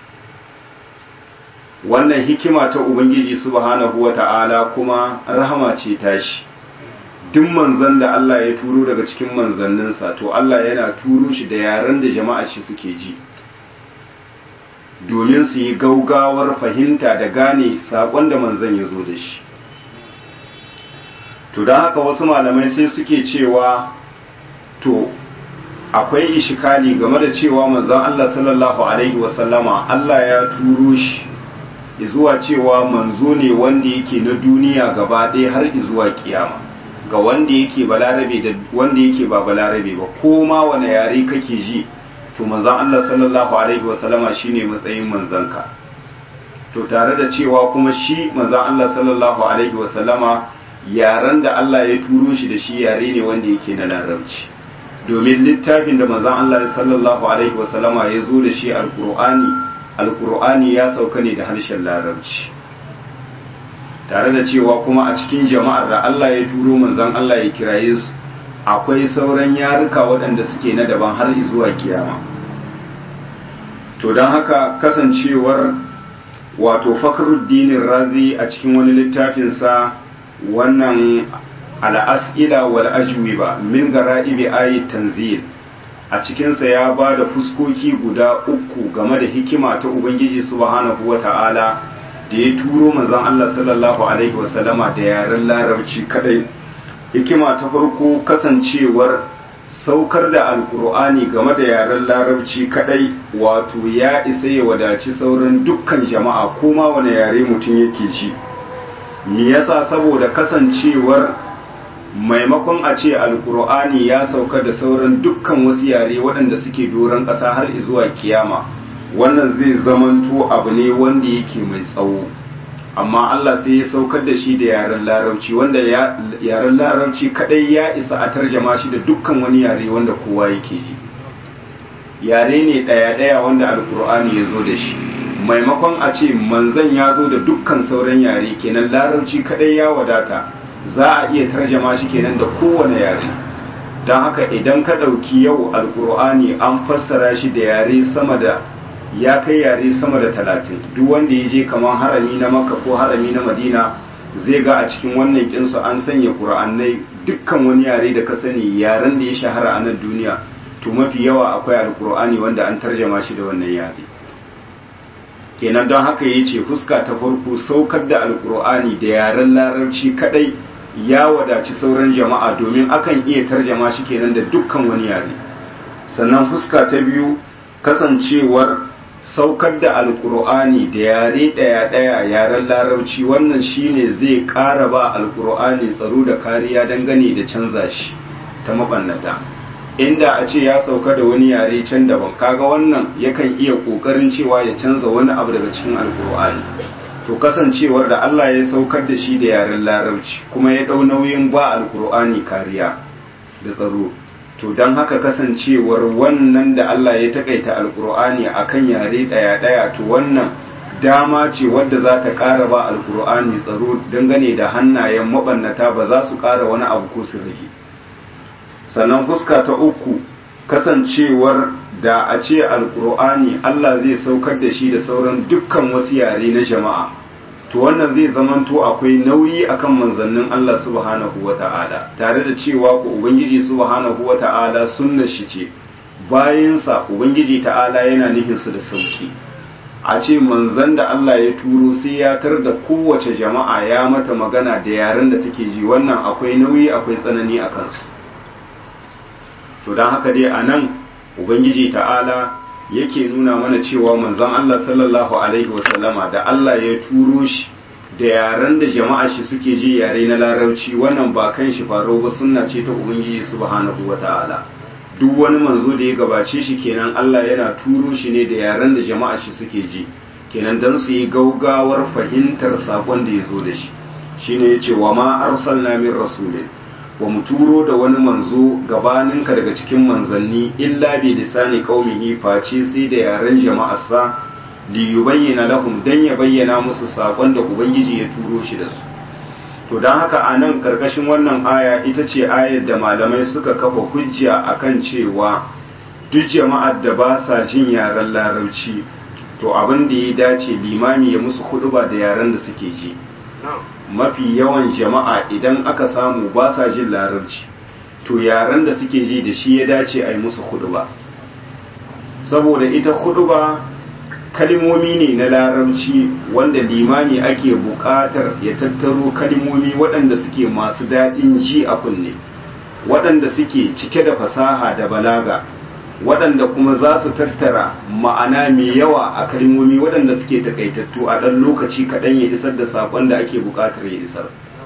wannan hikima ta ubangiji subhanahu wata'ala kuma rahama ce tashi duk manzan da Allah ya turo daga cikin manzanninsa to Allah yana turo shi da yaren da jama'a shi suke ji domin su yi gaugawar fahimta da gane saƙon da manzan ya zo da shi to don haka wasu malamai sai suke cewa to akwai ishikali game da cewa manzan Allah sallallahu alaihi wasallama Allah ya turo shi zuwa cewa manzo ne wanda yake na duniya gaba ɗaya har zuwa kiyama ga wanda yake balarabe da wanda yake ba balarabe ba ko ma wani yare kake ji to manzon Allah sallallahu alaihi wasallama shine matsayin manzanka to tare da cewa kuma shi manzon Allah sallallahu alaihi wasallama yaren da Allah ya turo shi da shi yare ne wanda yake na larabci domin littafin da manzon Allah sallallahu alaihi wasallama ya zo da shi alqur'ani alqur'ani ya sauka ne da harshen larabci tare da cewa kuma a cikin jama'ar da Allah ya turo manzon Allah ya kiraye su akwai sauran yaruka waɗanda suke na daban har zuwa kiyama to don haka kasancewar wato fakhruddinin razi a cikin wani littafinsa wannan al'as'ila wal ajwiba min gara'ibi ayat tanzil a cikinsa ya ba da fuskoki guda uku game da hikima ta ubangiji subhanahu wata'ala da ya turo manzon Allah sallallahu alaihi wasallama da yaren larabci kadai hikima ta farko kasancewar saukar da alkur'ani game da yaren larabci kadai wato ya isa ya wadaci sauran dukkan jama'a kuma wani yare mutum yake ji me yasa saboda kasancewar maimakon a ce alkur'ani ya sauka da sauran dukkan wasu yare waɗanda suke doron ƙasa har zuwa kiyama wannan zai zamanto abu ne wanda yake mai tsawo amma Allah sai ya saukar da shi da yaren larabci wanda yaren larabci kadai ya isa a tarjama shi da dukkan wani yare wanda kowa yake ji yare ne ɗaya-ɗaya wanda alkur'ani ya zo da shi maimakon a ce manzan ya zo da dukkan sauran yare kenan larabci kadai ya wadata za a iya tarjama shi kenan da kowane yare don haka idan ka ɗauki yau alkur'ani an fassara shi da yare sama da ya kai yare sama da talatin duk wanda ya je kamar harami na makka ko harami na madina zai ga a cikin wannan kinsu an sanya ƙura'annai dukkan wani yare da ka sani yaren da ya shahara a nan duniya to mafi yawa akwai alƙur'ani wanda an tarjama shi da wannan yare kenan don haka ya ce fuska ta farko saukar da alƙur'ani da yaren larabci kadai ya wadaci sauran jama'a domin akan iya tarjama shi kenan da dukkan wani yare sannan fuska ta biyu kasancewar saukar da alkur'ani da yare ɗaya-ɗaya yaren larabci wannan shine zai ƙara ba alkur'ani tsaro da kariya dangane da canza shi ta mabannata inda a ce ya sauka da wani yare can daban kaga wannan yakan iya ƙoƙarin cewa ya canza wani abu daga cikin alkur'ani to kasancewar da Allah ya saukar da shi da yaren larabci kuma ya ɗau nauyin ba alkur'ani kariya da tsaro to don haka kasancewar wannan da Allah ya takaita alkur'ani akan yare daya-daya to wannan dama ce wadda za ta ƙara ba alkur'ani tsaro dangane da hannayen mabannata ba za su ƙara wani abu ko su rage sannan fuska ta uku kasancewar da a ce alkur'ani Allah zai saukar da shi da sauran dukkan wasu yare na jama'a to wannan zai zamanto akwai nauyi akan manzannin Allah subhanahu wata'ala tare da cewa ku ubangiji subhanahu wata'ala sunnar shi ce bayansa ubangiji ta'ala yana nufin su da sauki a ce manzan da Allah ya turo sai ya tar da kowace jama'a ya mata magana da yaren da take ji wannan akwai nauyi akwai tsanani a kansu to don haka dai a nan ubangiji ta'ala yake nuna mana cewa manzon Allah sallallahu alaihi wasallama da Allah ya turo shi da yaren da jama'a shi suke ji yare na larabci wannan ba kan shi faro ba sunna ce ta ubangiji subhanahu wata'ala duk wani manzo da ya gabace shi kenan Allah yana turo shi ne da yaren da jama'a shi suke ji kenan dan su yi gaugawar fahimtar sakon da ya zo da shi shine yace wa ma arsalna min rasulin wa mu turo da wani manzo gabaninka daga cikin manzanni illa bi lisani qaumihi face sai da yaren jama'arsa li yubayyana lahum dan ya bayyana musu sakon da ubangiji ya turo shi da su to dan haka a nan karkashin wannan aya ita ce ayar da malamai suka kafa hujja akan cewa duk jama'ar da ba sa jin yaren larabci to abin da ya dace limami ya musu huduba da yaren da suke ji mafi yawan jama'a idan aka samu ba sa jin larabci to yaren da suke ji da shi ya dace a yi musu huduba saboda ita huduba kalimomi ne na larabci wanda limami ake buƙatar ya tattaro kalimomi waɗanda suke masu daɗin ji a kunne waɗanda suke cike da fasaha da balaga waɗanda kuma za su tattara ma'ana mai yawa a kalmomi waɗanda suke takaitattu a ɗan lokaci kaɗan ya isar da saƙon da ake buƙatar ya isar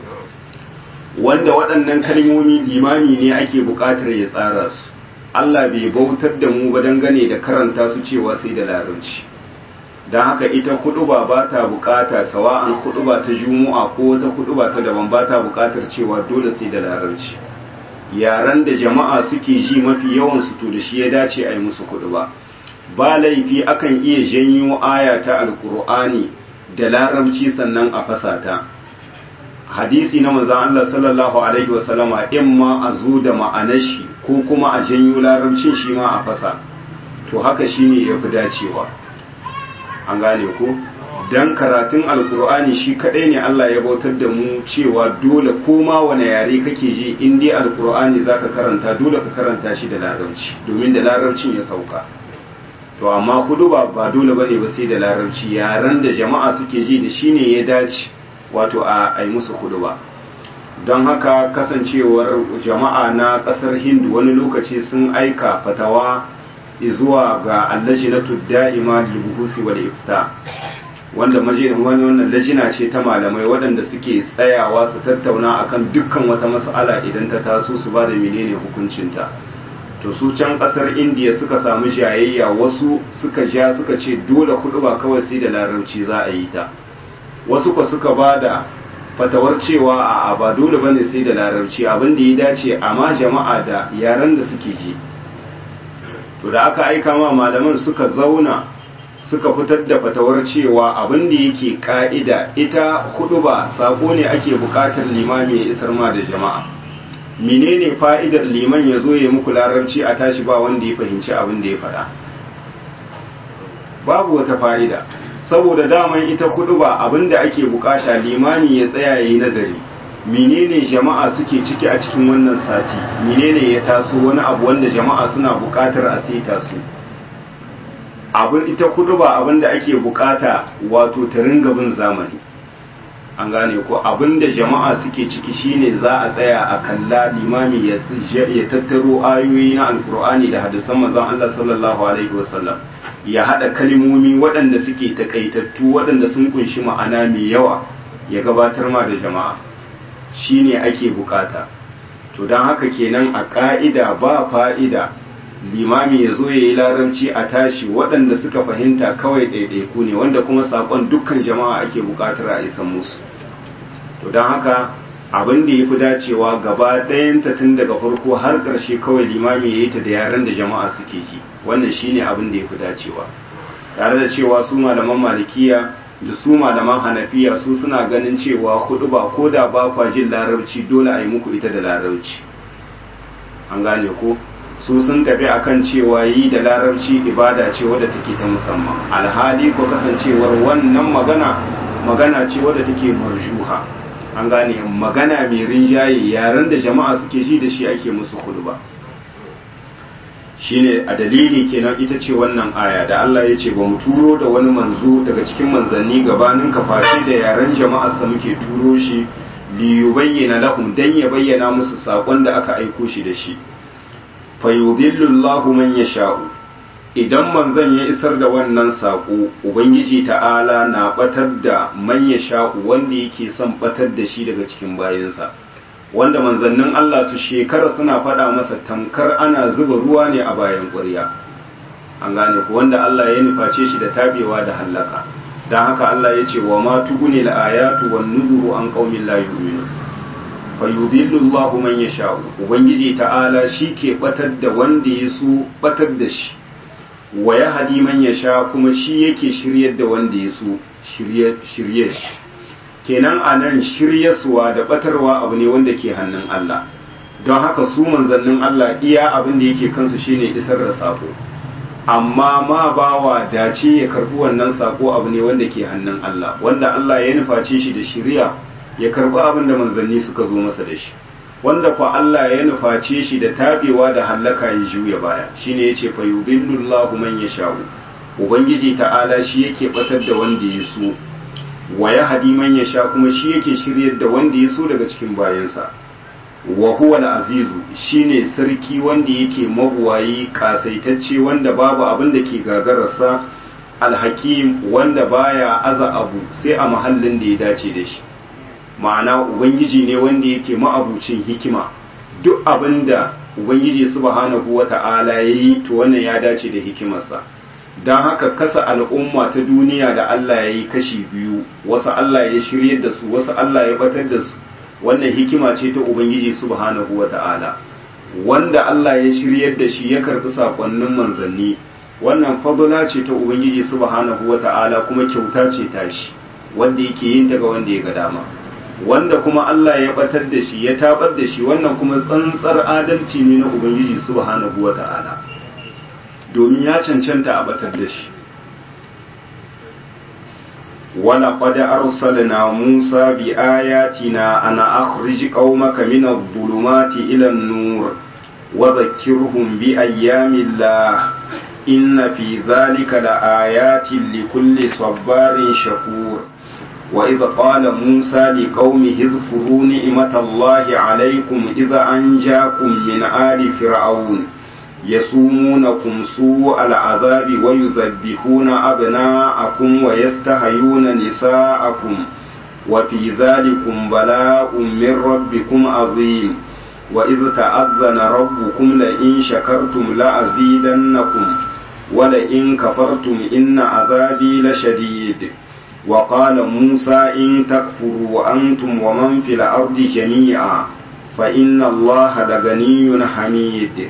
wanda waɗannan kalmomi limami ne ake buƙatar ya tsara su Allah bai bautar da mu ba dangane da karanta su cewa sai da larabci don haka ita huɗuba ba ta buƙata sawa'an huɗuba ta juma'a ko wata huɗuba ta daban ba ta buƙatar cewa dole sai da larabci yaren da jama'a suke ji mafi yawan su to da shi ya dace a yi musu kudu ba ba laifi akan iya janyo aya ta alkur'ani da larabci sannan a fasata hadisi na manzon Allah sallallahu alaihi wasallama in ma a zo da ma'anar shi ko kuma a janyo larabcin shi ma a fasa to haka shine yafi dacewa an gane ko dan karatun alkur'ani shi kadai ne Allah ya bautar da mu cewa dole koma wane yare kake ji in dai alkur'ani zaka karanta dole ka karanta shi da larabci domin da larabcin ya sauka to amma hudu ba ba dole bane ba sai da larabci yaren da jama'a suke ji da shine ya dace wato a yi musu hudu ba don haka kasancewar jama'a na kasar hindu wani lokaci sun aika fatawa zuwa ga allajinatu da'ima lil buhusi wal ifta wanda wani wannan lajina ce ta malamai waɗanda suke tsayawa su tattauna akan dukkan wata mas'ala idan ta taso su ba da menene hukuncinta to su can ƙasar indiya suka samu jayayya wasu suka ja suka ce dole kuɗi ba kawai sai da larabci za a yi ta wasu kwa suka ba da fatawar cewa a ba dole bane sai da larabci abin da ya dace amma jama'a da yaren da suke ji to da aka aika ma malaman suka zauna suka fitar da fatawar cewa abin da yake ka'ida ita hudu ba sako ne ake bukatar limami ya isar ma da jama'a menene fa'idar liman ya zo ya muku larabci a tashi ba wanda ya fahimci abin da ya faɗa babu wata fa'ida saboda daman ita hudu ba abin da ake bukata limami ya tsaya ya yi nazari menene jama'a suke ciki a cikin wannan sati menene ya taso wani abu wanda jama'a suna bukatar a saita su abin ita kudu ba abin da ake bukata wato ta ringa bin zamani an gane ko abin da jama'a suke ciki shine za a tsaya a kalla limami ya tattaro ayoyi na alkur'ani da hadisan manzon Allah sallallahu alaihi wasallam ya hada kalmomi waɗanda suke takaitattu waɗanda sun kunshi ma'ana mai yawa ya gabatar ma da jama'a shine ake bukata to don haka kenan a ka'ida ba fa'ida limami ya zo ya yi larabci a tashi waɗanda suka fahimta kawai ɗaiɗaiku ne wanda kuma saƙon dukkan jama'a ake buƙatar a isan musu to don haka abin da ya fi dacewa gaba ɗayanta tun daga farko har ƙarshe kawai limami ya yi ta da yaren da jama'a suke ji wannan shine abin da ya fi dacewa tare da cewa su malaman malikiya da su malaman hanafiya su suna ganin cewa hudu ba ko da ba kwa jin larabci dole a yi muku ita da larabci an gane ko su sun tafi akan cewa yi da larabci ibada ce wadda take ta musamman alhali ko kasancewar wannan magana magana ce wadda take marjuha an gane magana mai rinjaye yaren da jama'a suke ji da shi ake musu ba shine a dalili kenan ita ce wannan aya da Allah ya ce ba mu turo da wani manzo daga cikin manzanni gabanin ka fashi da yaren jama'a sa muke turo shi li yubayyana lahum dan ya bayyana musu sakon da aka aiko shi da shi fayudillu Allahu man yasha'u idan manzon ya isar da wannan sako ubangiji ta'ala na batar da man yasha'u wanda yake son batar da shi daga cikin bayinsa wanda manzannin Allah su shekara suna faɗa masa tamkar ana zuba ruwa ne a bayan ƙwarya an gane ku wanda Allah ya nuface shi da tabewa da hallaka don haka Allah ya ce wa ma tuguni al-ayatu wan nuzuru an qaumin la yu'minun fa yudhillu Allahu man yasha ubangiji ta'ala shi ke batar da wanda ya so batar da shi wa yahdi man yasha kuma shi yake shiryar da wanda ya so shirye shirye shi kenan anan shiryaswa da batarwa abu ne wanda ke hannun Allah don haka su manzannin Allah iya abin da yake kansu shine isar da sako amma ma bawa dace ya karbi wannan sako abu ne wanda ke hannun Allah wanda Allah ya nuface shi da shiriya ya karbi abin da manzanni suka zo masa da shi wanda kwa Allah ya nuface shi da tabewa da hallaka ya juya baya shine yace fa yudhillullahu man yasha'u ubangiji ta'ala shi yake batar da wanda ya so wa yahdi man yasha kuma shi yake shiryar da wanda ya so daga cikin bayansa wa huwa al-azizu shine sarki wanda yake mabuwayi kasaitacce wanda babu abin da ke gagararsa al-hakim wanda baya aza abu sai a mahallin da ya dace da shi ma'ana ubangiji ne wanda yake ma'abucin hikima duk abin da ubangiji subhanahu wata'ala yayi to wannan ya dace da hikimarsa don haka kasa al'umma ta duniya da Allah ya yi kashi biyu wasu Allah ya shirye da su wasu Allah ya batar da su wannan hikima ce ta Ubangiji subhanahu wa ta'ala wanda Allah ya shiryar da shi ya karɓi saƙonnin manzanni wannan fadula ce ta Ubangiji subhanahu wa ta'ala kuma kyauta ce ta shi wanda yake yin ta ga wanda ya ga dama wanda kuma Allah ya batar da shi ya tabar da shi wannan kuma tsantsar adalci ne na Ubangiji subhanahu wa ta'ala domin ya cancanta a batar da shi ولقد أرسلنا موسى بآياتنا أن أخرج قومك من الظلمات إلى النور وذكرهم بأيام الله إن في ذلك لآيات لكل صبار شكور وإذ قال موسى لقومه اذكروا نعمة الله عليكم إذا أنجاكم من آل فرعون يسومونكم سوء العذاب ويذبحون أبناءكم ويستحيون نساءكم وفي ذلكم بلاء من ربكم عظيم وإذ تأذن ربكم لئن شكرتم لأزيدنكم ولئن كفرتم إن عذابي لشديد وقال موسى إن تكفروا أنتم ومن في الأرض جميعا فإن الله لغني حميد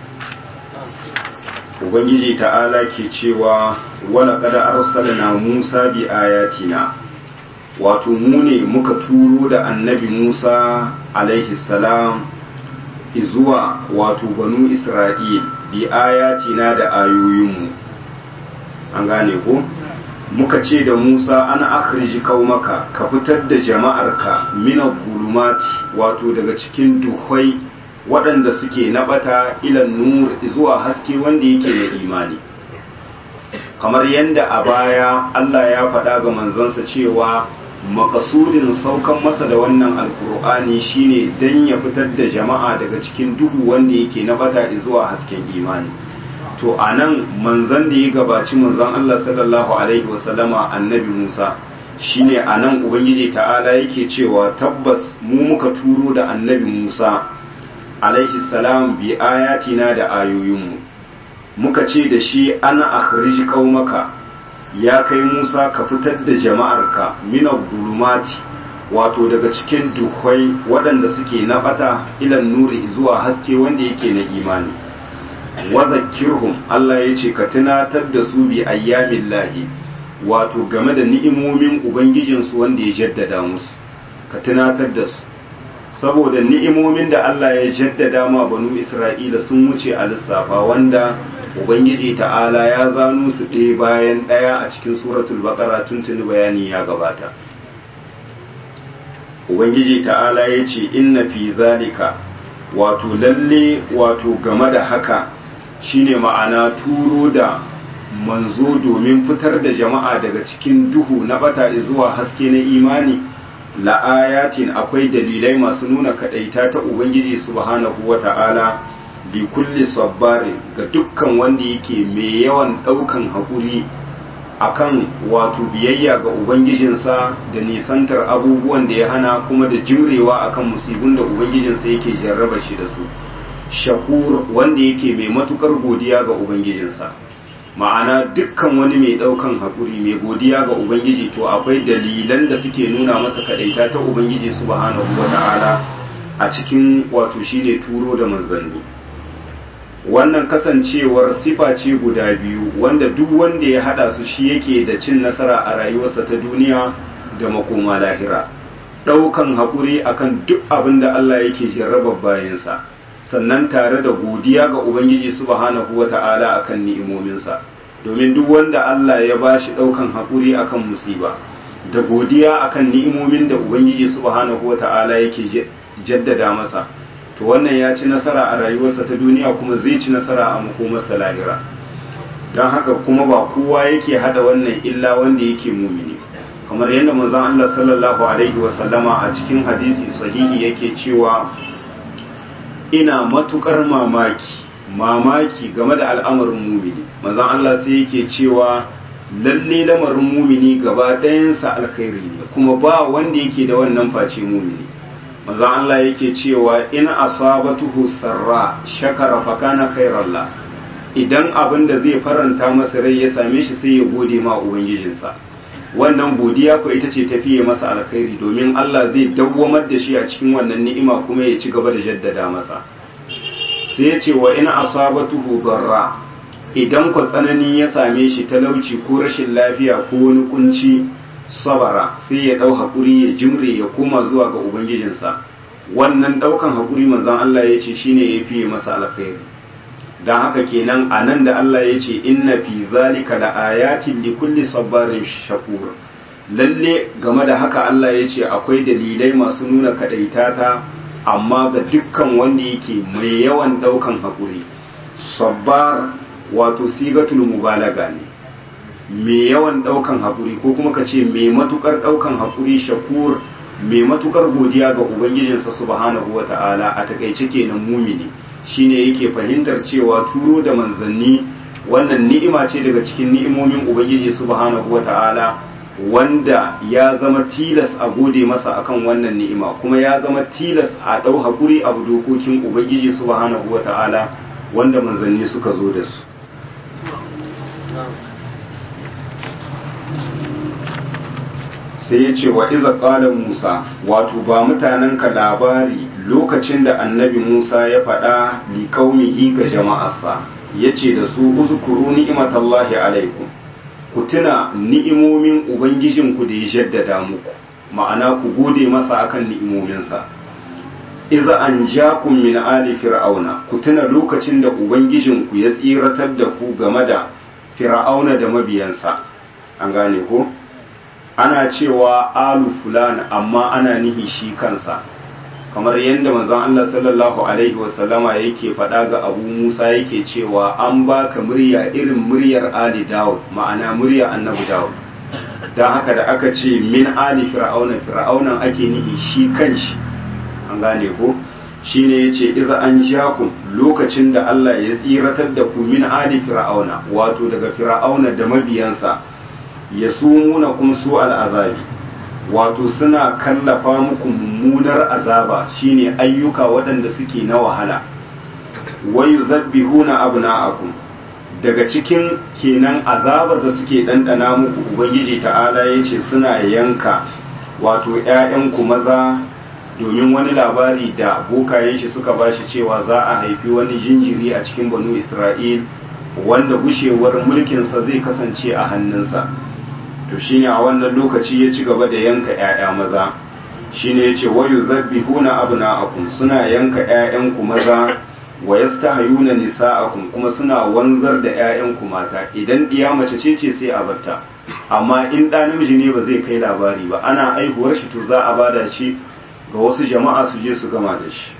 ubangiji ta'ala ke cewa wala kada arsalna musa bi ayatina wato mu ne muka turo da annabi musa alaihi salam izuwa wato banu isra'il bi ayatina da ayoyinmu an gane ko muka ce da musa an akhriji kaumaka ka fitar da jama'arka min zulumati wato daga cikin duhai waɗanda suke naɓata ilan nur zuwa haske wanda yake na imani kamar yadda a baya Allah ya faɗa ga manzansa cewa makasudin saukan masa da wannan alkur'ani shine don ya fitar da jama'a daga cikin duhu wanda yake naɓata zuwa hasken imani to a nan manzan da ya gabaci manzan Allah sallallahu alaihi wasallama annabi Musa shine a nan ubangiji ta'ala yake cewa tabbas mu muka turo da annabi Musa alaihi salam bi ayatina da ayoyinmu muka ce da shi ana akhrij qaumaka ya kai Musa ka fitar da jama'arka min zulumati wato daga cikin duhwai waɗanda suke na bata ilan nuri zuwa haske wanda yake na imani wa zakkirhum Allah ya ce ka tunatar da su bi ayyamin lahi wato game da ni'imomin ubangijinsu wanda ya jaddada musu ka tunatar da su saboda ni'imomin da Allah ya jaddada ma banu Isra'ila sun wuce a lissafa wanda Ubangiji ta'ala ya zano su ɗaya bayan ɗaya a cikin suratul baqara tuntuni bayani ya gabata Ubangiji ta'ala ya ce inna fi zalika wato lalle wato game da haka shine ma'ana turo da manzo domin fitar da jama'a daga cikin duhu na bata zuwa haske na imani la'ayatin akwai dalilai masu nuna kadaita ta ubangiji subhanahu wata'ala bi kulli sabbarin ga dukkan wanda yake mai yawan daukan hakuri akan wato biyayya ga ubangijinsa da nisantar abubuwan da ya hana kuma da jurewa akan musibin da ubangijinsa yake jarraba shi da su shakur wanda yake mai matukar godiya ga ubangijinsa ma'ana dukkan wani mai daukan haƙuri mai godiya ga ubangiji to akwai dalilan da suke nuna masa kadaita ta ubangiji subhanahu wata'ala a cikin wato shine turo da manzanni wannan kasancewar sifa ce guda biyu wanda duk wanda ya hada su shi yake da cin nasara a rayuwarsa ta duniya da makoma lahira daukan haƙuri akan duk abin da Allah yake jarrabar bayansa sannan tare da godiya ga ubangiji subhanahu wata'ala akan ni'imominsa domin duk wanda Allah ya bashi daukan haƙuri akan musiba da godiya akan ni'imomin da ubangiji subhanahu wata'ala yake jaddada masa to wannan ya ci nasara a rayuwarsa ta duniya kuma zai ci nasara a makomarsa lahira don haka kuma ba kowa yake hada wannan illa wanda yake mumini kamar yadda manzon Allah sallallahu alaihi wasallama a cikin hadisi sahihi yake cewa ina matukar mamaki mamaki game da al'amarin mumini manzon Allah sai yake cewa lalle lamarin mumini gaba ɗayansa alkhairi ne kuma ba wanda yake da wannan face mumini manzon Allah yake cewa in asabatuhu sarra shakara fa kana khairallah idan abin da zai faranta masa rai ya same shi sai ya gode ma ubangijinsa wannan godiya ko ita ce tafiye masa alkhairi domin Allah zai dawwamar da shi a cikin wannan ni'ima kuma ya ci gaba da jaddada masa sai ya ce wa in asabatuhu darra idan ku tsanani ya same shi talauci ko rashin lafiya ko wani kunci sabara sai ya ɗau haƙuri ya jimre ya koma zuwa ga ubangijinsa wannan ɗaukan haƙuri manzon Allah ya ce shine ya fiye masa alkhairi don haka kenan a nan da Allah ya ce inna fi zalika da ayatin li kulli sabbarin shakur lalle game da haka Allah ya ce akwai dalilai masu nuna kadaitata amma ga dukkan wanda yake mai yawan ɗaukan haƙuri sabbar wato sigatul mubalaga ne mai yawan daukan haƙuri ko kuma ka ce mai matukar daukan haƙuri shakur mai matukar godiya ga ubangijinsa subhanahu wa ta'ala a takaice kenan mumini shine yake fahimtar cewa turo da manzanni wannan ni'ima ce daga cikin ni'imomin ubangiji subhanahu wa ta'ala wanda ya zama tilas a gode masa akan wannan ni'ima kuma ya zama tilas a ɗau haƙuri abu dokokin ubangiji subhanahu wa ta'ala wanda manzanni suka zo da su sai ya ce wa iza ƙala musa wato ba mutanenka labari lokacin da annabi musa ya faɗa liƙaumihi ga jama'arsa ya ce da su uzkuru ni'imatallahi alaikum ku tuna ni'imomin ubangijinku da ya jaddada muku ma'ana ku gode masa akan ni'imominsa iza an jakum min ali fir'auna ku tuna lokacin da ubangijinku ya tsiratar da ku game da fir'auna da mabiyansa an gane ko ana cewa alu fulana amma ana nihi shi kansa kamar yadda manzon Allah sallallahu alaihi wasallama yake faɗa ga Abu Musa yake cewa an baka murya irin muryar Ali Dawud ma'ana murya Annabi Dawud dan haka da aka ce min ali fir'auna fir'aunan ake nihi shi kanshi an gane ko shine yace idza an jakum lokacin da Allah ya tsiratar da ku min ali fir'auna wato daga fir'auna da mabiyansa yasumuna kum su al'azabi wato suna kallafa muku mummunar azaba shine ayyuka waɗanda suke na wahala wayu zabbihuna abna'akum daga cikin kenan azabar da suke ɗanɗana muku ubangiji ta'ala ya ce suna yanka wato ‘ya'yanku maza domin wani labari da bokayen shi suka bashi cewa za a haifi wani jinjiri a cikin banu isra'il wanda gushewar mulkinsa zai kasance a hannunsa to shine a wannan lokaci ya ci gaba da yanka ‘ya'ya maza shine ya ce wayu zabbihuna abna'akum suna yanka ‘ya'yanku maza wa yastahayuna nisa'akum kuma suna wanzar da ‘ya'yanku mata idan ɗiya mace ce ce sai a batta amma in ɗa namiji ne ba zai kai labari ba ana aihuwar shi to za a bada shi ga wasu jama'a su je su gama da shi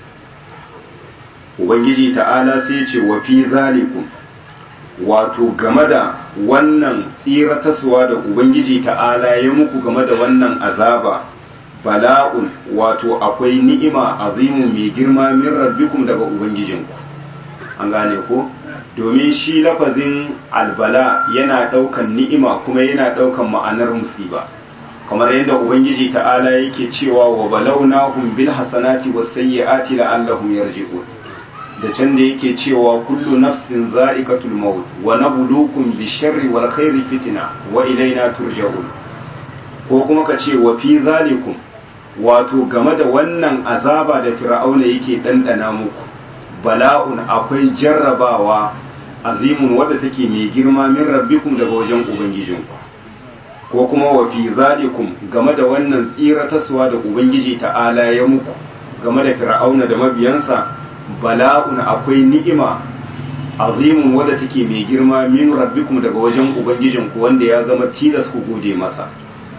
ubangiji ta'ala sai ce wa fi zalikum wato game da wannan tsirataswa da ubangiji ta'ala ya muku game da wannan azaba bala'un wato akwai ni'ima azimu mai girma min rabbikum daga ubangijinku an gane ko domin shi lafazin albala yana daukan ni'ima kuma yana daukan ma'anar musiba kamar yadda ubangiji ta'ala yake cewa wa balawnahum bil hasanati was sayyiati la'allahum yarji'un da can da yake cewa kullu nafsin za'iqatul maut wa nabluukum bisharri wal khairi fitna wa ilaina turja'un ko kuma ka ce wa fi zalikum wato game da wannan azaba da fir'auna yake ɗanɗana muku bala'un akwai jarrabawa azimun wadda take mai girma min rabbikum daga wajen ubangijinku ko kuma wa fi zalikum game da wannan tsirataswa da ubangiji ta'ala ya muku game da fir'auna da mabiyansa bala'un akwai ni'ima azimun wadda take mai girma min rabbikum daga wajen ubangijinku wanda ya zama tilas ku gode masa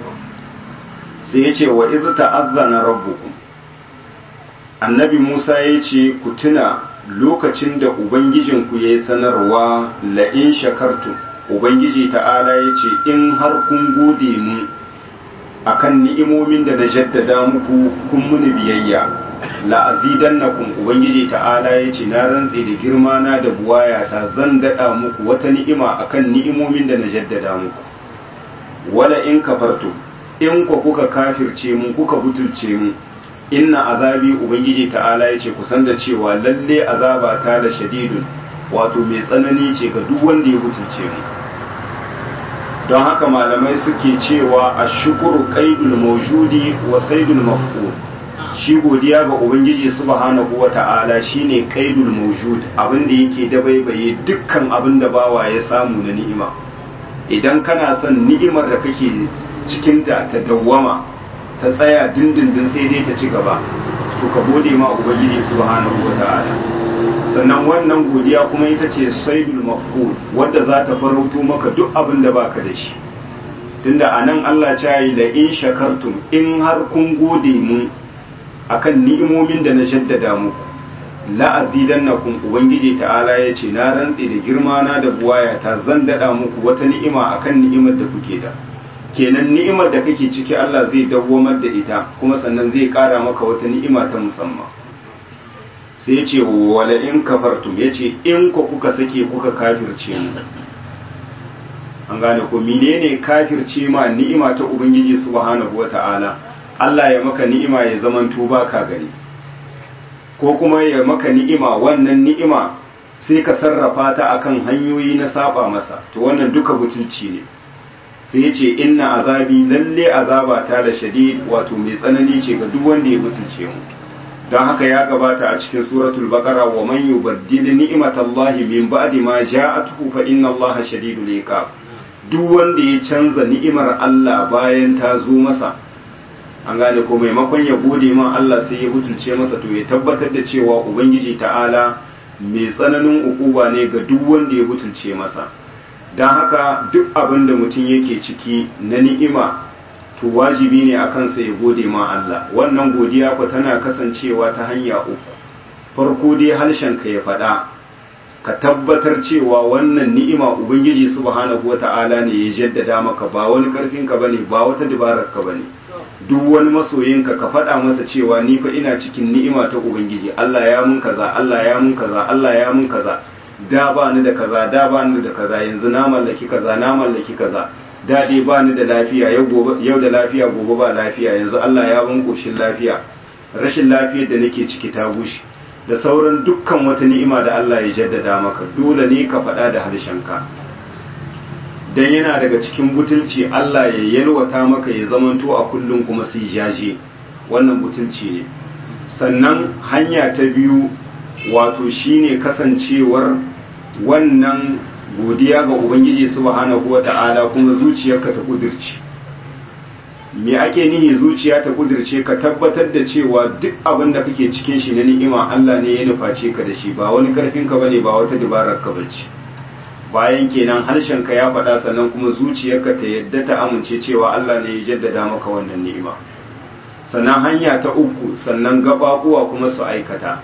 sai ya ce wa iz ta'azzana rabbukum annabi Musa ya ce ku tuna lokacin da ubangijinku ya yi sanarwa la'in shakartu ubangiji ta'ala ya ce in har kun gode mu akan ni'imomin da na jaddada muku kun muni biyayya la'azidannakum ubangiji ta'ala ya ce na rantse da girma na da buwaya ta zan daɗa muku wata ni'ima akan ni'imomin da na jaddada muku wala in kafartu in ku kuka kafirce mu kuka butulce mu inna azabi ubangiji ta'ala ya ce kusan da cewa lalle azaba ta da shadidun wato mai tsanani ce ga duk wanda ya butulce mu don haka malamai suke cewa a shukuru qaidul mawjudi wa saidul mafqud shi godiya ga ubangiji subhanahu wa ta'ala shine qaidul mawjud abin da yake dabaibaye dukkan abin da bawa ya samu na ni'ima idan kana son ni'imar da kake cikinta ta dawwama ta tsaya dindindin sai dai ta ci gaba to ka gode ma ubangiji subhanahu wata'ala sannan wannan godiya kuma ita ce saidul mafqud wadda za ta farauto maka duk abin da baka da shi tunda anan Allah ya yi la in shakartum in har kun gode mu akan ni'imomin da na shaddada muku la azidannakum ubangiji ta'ala ya ce na rantse da girma na da buwaya ta zan dada muku wata ni'ima akan ni'imar da kuke da kenan ni'imar da kake ciki Allah zai dawwamar da ita kuma sannan zai kara maka wata ni'ima ta musamman sai ya ce wala in kafartum ya ce in ku kuka sake kuka kafirce mu an gane ko menene kafirce ma ni'ima ta ubangiji subhanahu wata'ala Allah ya maka ni'ima ya zaman tuba ka gani ko kuma ya maka ni'ima wannan ni'ima sai ka sarrafa ta akan hanyoyi na saba masa to wannan duka butulci ne sai ya ce inna azabi lalle azaba ta da shadid wato mai tsanani ce ga duk wanda ya butulce mu don haka ya gabata a cikin suratul baqara wa man yubaddil ni'matallahi min ba'di ma ja'atuhu fa inna allaha shadidul iqab duk wanda ya canza ni'imar Allah bayan ta zo masa an gane ko maimakon ya gode ma Allah sai ya butulce masa to ya tabbatar da cewa ubangiji ta'ala mai tsananin ukuba ne ga duk wanda ya butulce masa don haka duk abin da mutum yake ciki na ni'ima to wajibi ne a kansa ya gode ma Allah wannan godiya ku tana kasancewa ta hanya uku farko dai harshen ka ya faɗa ka tabbatar cewa wannan ni'ima ubangiji subhanahu wata'ala ne ya jaddada maka ba wani karfin ka bane ba wata dabarar ka bane duk wani masoyinka ka faɗa masa cewa ni fa ina cikin ni'ima ta ubangiji Allah ya mun kaza Allah ya mun kaza Allah ya mun kaza da ba ni da kaza da ba ni da kaza yanzu na mallaki kaza na mallaki kaza da dai ba ni da lafiya yau da lafiya gobe ba lafiya yanzu Allah ya ban koshin lafiya rashin lafiyar da nake ciki ta gushi da sauran dukkan wata ni'ima da Allah ya jaddada maka dole ne ka faɗa da harshenka dan yana daga cikin butulci Allah ya yalwata maka ya zamanto a kullum kuma sai jaje wannan butulci ne sannan hanya ta biyu wato shine kasancewar wannan godiya ga ubangiji subhanahu wata'ala kuma zuciyarka ta kudirce me ake nihi zuciya ta kudirce ka tabbatar da cewa duk abin da kake cikin shi na ni'ima Allah ne ya nuface ka da shi ba wani karfin ka bane ba wata dabarar ka bace bayan kenan harshen ka ya faɗa sannan kuma zuciyarka ta yadda ta amince cewa Allah ne ya jaddada maka wannan ni'ima sannan hanya ta uku sannan gababuwa kuma su aikata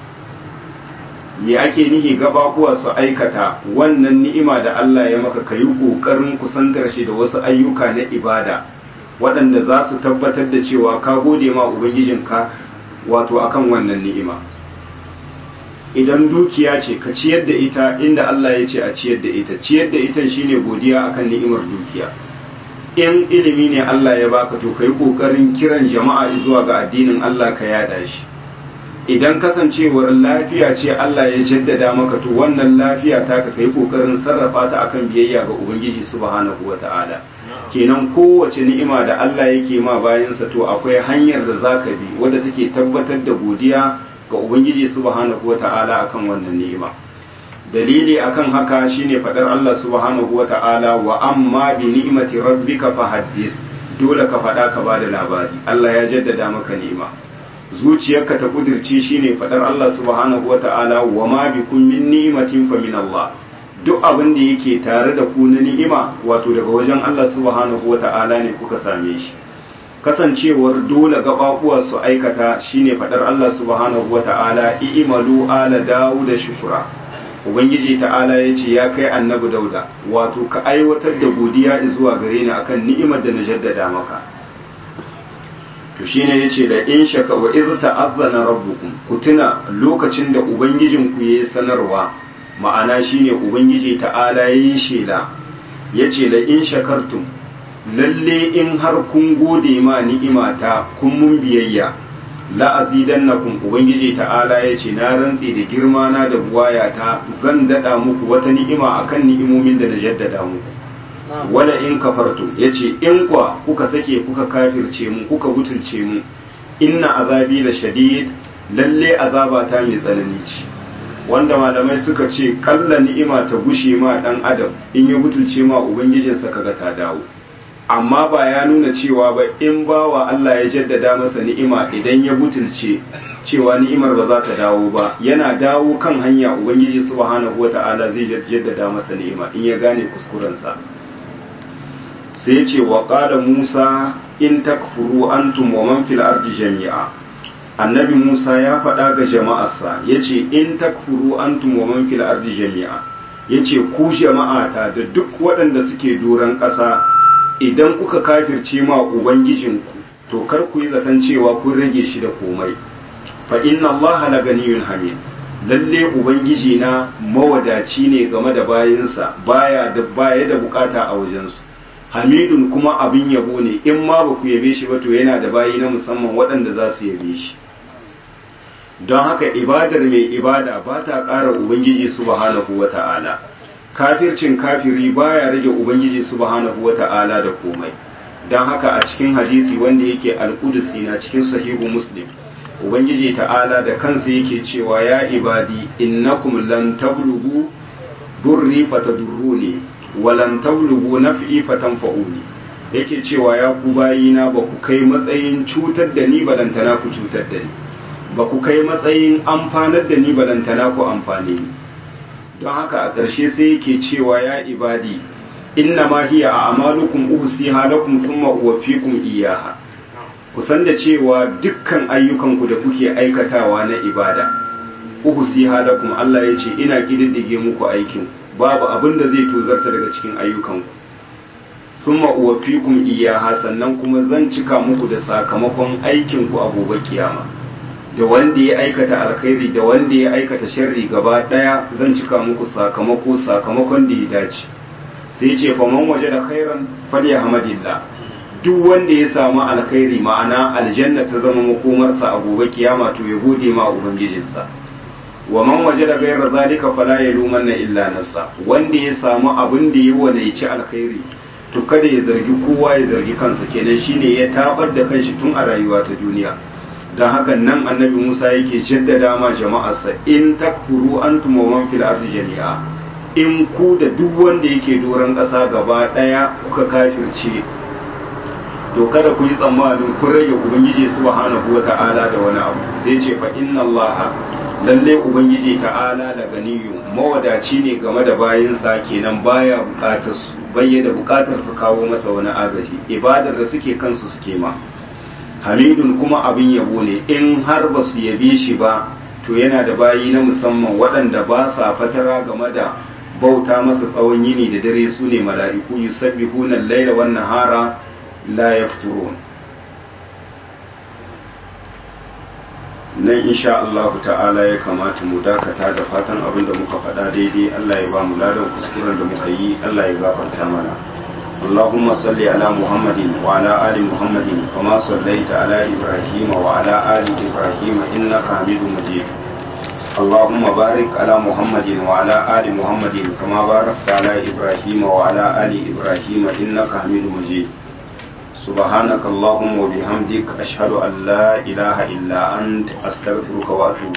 me ake nihi gababuwa su aikata wannan ni'ima da Allah ya maka kayi kokarin kusantar shi da wasu ayyuka na ibada waɗanda za su tabbatar da cewa ka gode ma ubangijinka wato akan wannan ni'ima idan dukiya ce ka ciyar da ita inda Allah ya ce a ciyar da ita ciyar da ita shine godiya akan ni'imar dukiya in ilimi ne Allah ya baka to kai kokarin kiran jama'a zuwa ga addinin Allah ka yada shi idan kasancewar lafiya ce Allah ya jaddada maka to wannan lafiya ta ka kai kokarin sarrafa ta akan biyayya ga ubangiji subhanahu wata'ala kenan kowace ni'ima da Allah yake ma bayansa to akwai hanyar da zaka bi wadda take tabbatar da godiya ga ubangiji subhanahu wata'ala akan wannan ni'ima dalili akan haka shine fadar Allah subhanahu wata'ala wa amma bi ni'mati rabbika fahaddis dole ka fada ka bada labari Allah ya jaddada maka ni'ima zuciyarka ta kudirce shine fadar Allah subhanahu wata'ala wa ma bikum min ni'matin fa min Allah duk abin da yake tare da ku na ni'ima wato daga wajen Allah subhanahu wata'ala ne kuka same shi kasancewar dole gababuwa su aikata shine fadar Allah subhanahu wata'ala i'malu ala dawud shukra ubangiji ta'ala ya ce ya kai annabi dauda wato ka aiwatar da godiya zuwa gare ni akan ni'imar da na jaddada maka to shine yace da in shaka wa iz ta'azzana rabbukum ku tuna lokacin da ubangijin ku yayi sanarwa ma'ana shine ubangiji ta'ala yayi shela yace da in shakartum lalle in har kun gode ma ni'imata kun mun biyayya la azidannakum ubangiji ta'ala yace na rantsi da girma na da buwayata zan dada muku wata ni'ima akan ni'imomin da na jaddada muku wala in kafartu yace in kwa kuka sake kuka kafirce mu kuka butulce mu inna azabi la shadid lalle azaba ta mai tsanani ce wanda malamai suka ce kalla ni'ima ta gushe ma dan adam in ya butulce ma ubangijinsa kaga ta dawo amma ba ya nuna cewa ba in bawa Allah ya jaddada masa ni'ima idan ya butulce cewa ni'imar ba za ta dawo ba yana dawo kan hanya ubangiji subhanahu wata'ala zai jaddada masa ni'ima in ya gane kuskurensa sai ce wa qala Musa in takfuru antum wa man fil ardi jami'a annabi Musa ya faɗa ga jama'arsa yace in takfuru antum wa man fil ardi jami'a yace ku jama'ata da duk waɗanda suke doron ƙasa idan kuka kafirce ma ubangijinku to kar ku yi zaton cewa kun rage shi da komai fa inna allaha la ganiyun hamid lalle ubangiji na mawadaci ne game da bayinsa baya da baya da bukata a wajensu hamidun kuma abin yabo ne in ma ba ku yabe shi ba to yana da bayi na musamman waɗanda za su yabe shi don haka ibadar mai ibada ba ta ƙara ubangiji subhanahu wata'ala kafircin kafiri baya rage ubangiji subhanahu wata'ala da komai don haka a cikin hadisi wanda yake alƙudusi na cikin sahihu muslim ubangiji ta'ala da kansa yake cewa ya ibadi innakum lan tablughu durri fatadurruni wa lan tablughu naf'i fatanfa'uni yake cewa ya ku bayina ba ku kai matsayin cutar da ni balantana ku cutar da ni ba ku kai matsayin amfanar da ni balantana ku amfane ni don haka a ƙarshe sai yake cewa ya ibadi inna ma hiya a amalukum uhsiha lakum thumma uwaffikum iyaha ku san da cewa dukkan ayyukanku da kuke aikatawa na ibada uhsiha lakum Allah ya ce ina kididdige muku aikin babu abin da zai tozarta daga cikin ayyukanku thumma uwaffikum iyaha sannan kuma zan cika muku da sakamakon aikinku a gobe kiyama da wanda ya aikata alkhairi da wanda ya aikata sharri gaba daya zan cika muku sakamako sakamakon da ya dace sai ce fa man waje da khairan falyahmadillah duk wanda ya samu alkhairi ma'ana aljanna ta zama makomarsa a gobe kiyama to ya gode ma ubangijinsa wa man waje da gairar zalika fala yalumanna illa nafsa wanda ya samu abin da ya walaici alkhairi to kada ya zargi kowa ya zargi kansa kenan shine ya tabar da kanshi tun a rayuwa ta duniya don haka nan annabi Musa yake jaddada ma jama'arsa in takfuru antum wa man fil ardi jami'a in ku da duk wanda yake doron ƙasa gaba ɗaya kuka kafirce to kada ku yi tsammanin kun rage ubangiji subhanahu wa ta'ala da wani abu sai ce fa inna Allah lalle ubangiji ta'ala da ganiyu mawadaci ne game da bayinsa kenan baya bukatar su bayyana bukatar su kawo masa wani agaji ibadar da suke kansu suke ma hamidun kuma abin yabo ne in har ba su yabe shi ba to yana da bayi na musamman waɗanda ba sa fatara game da bauta masa tsawon yini da dare su ne mala'iku yusabbihuna al-laila wan nahara la yafturun nan insha Allah ta'ala ya kamata mu dakata da fatan abin da muka faɗa daidai Allah ya ba mu ladan kuskuren da muka yi Allah ya gafarta mana اللهم صل على محمد وعلى آل محمد كما صليت على إبراهيم وعلى آل إبراهيم إنك حميد مجيد اللهم بارك على محمد وعلى آل محمد كما باركت على إبراهيم وعلى آل إبراهيم إنك حميد مجيد سبحانك اللهم وبحمدك أشهد أن لا إله إلا أنت أستغفرك وأتوب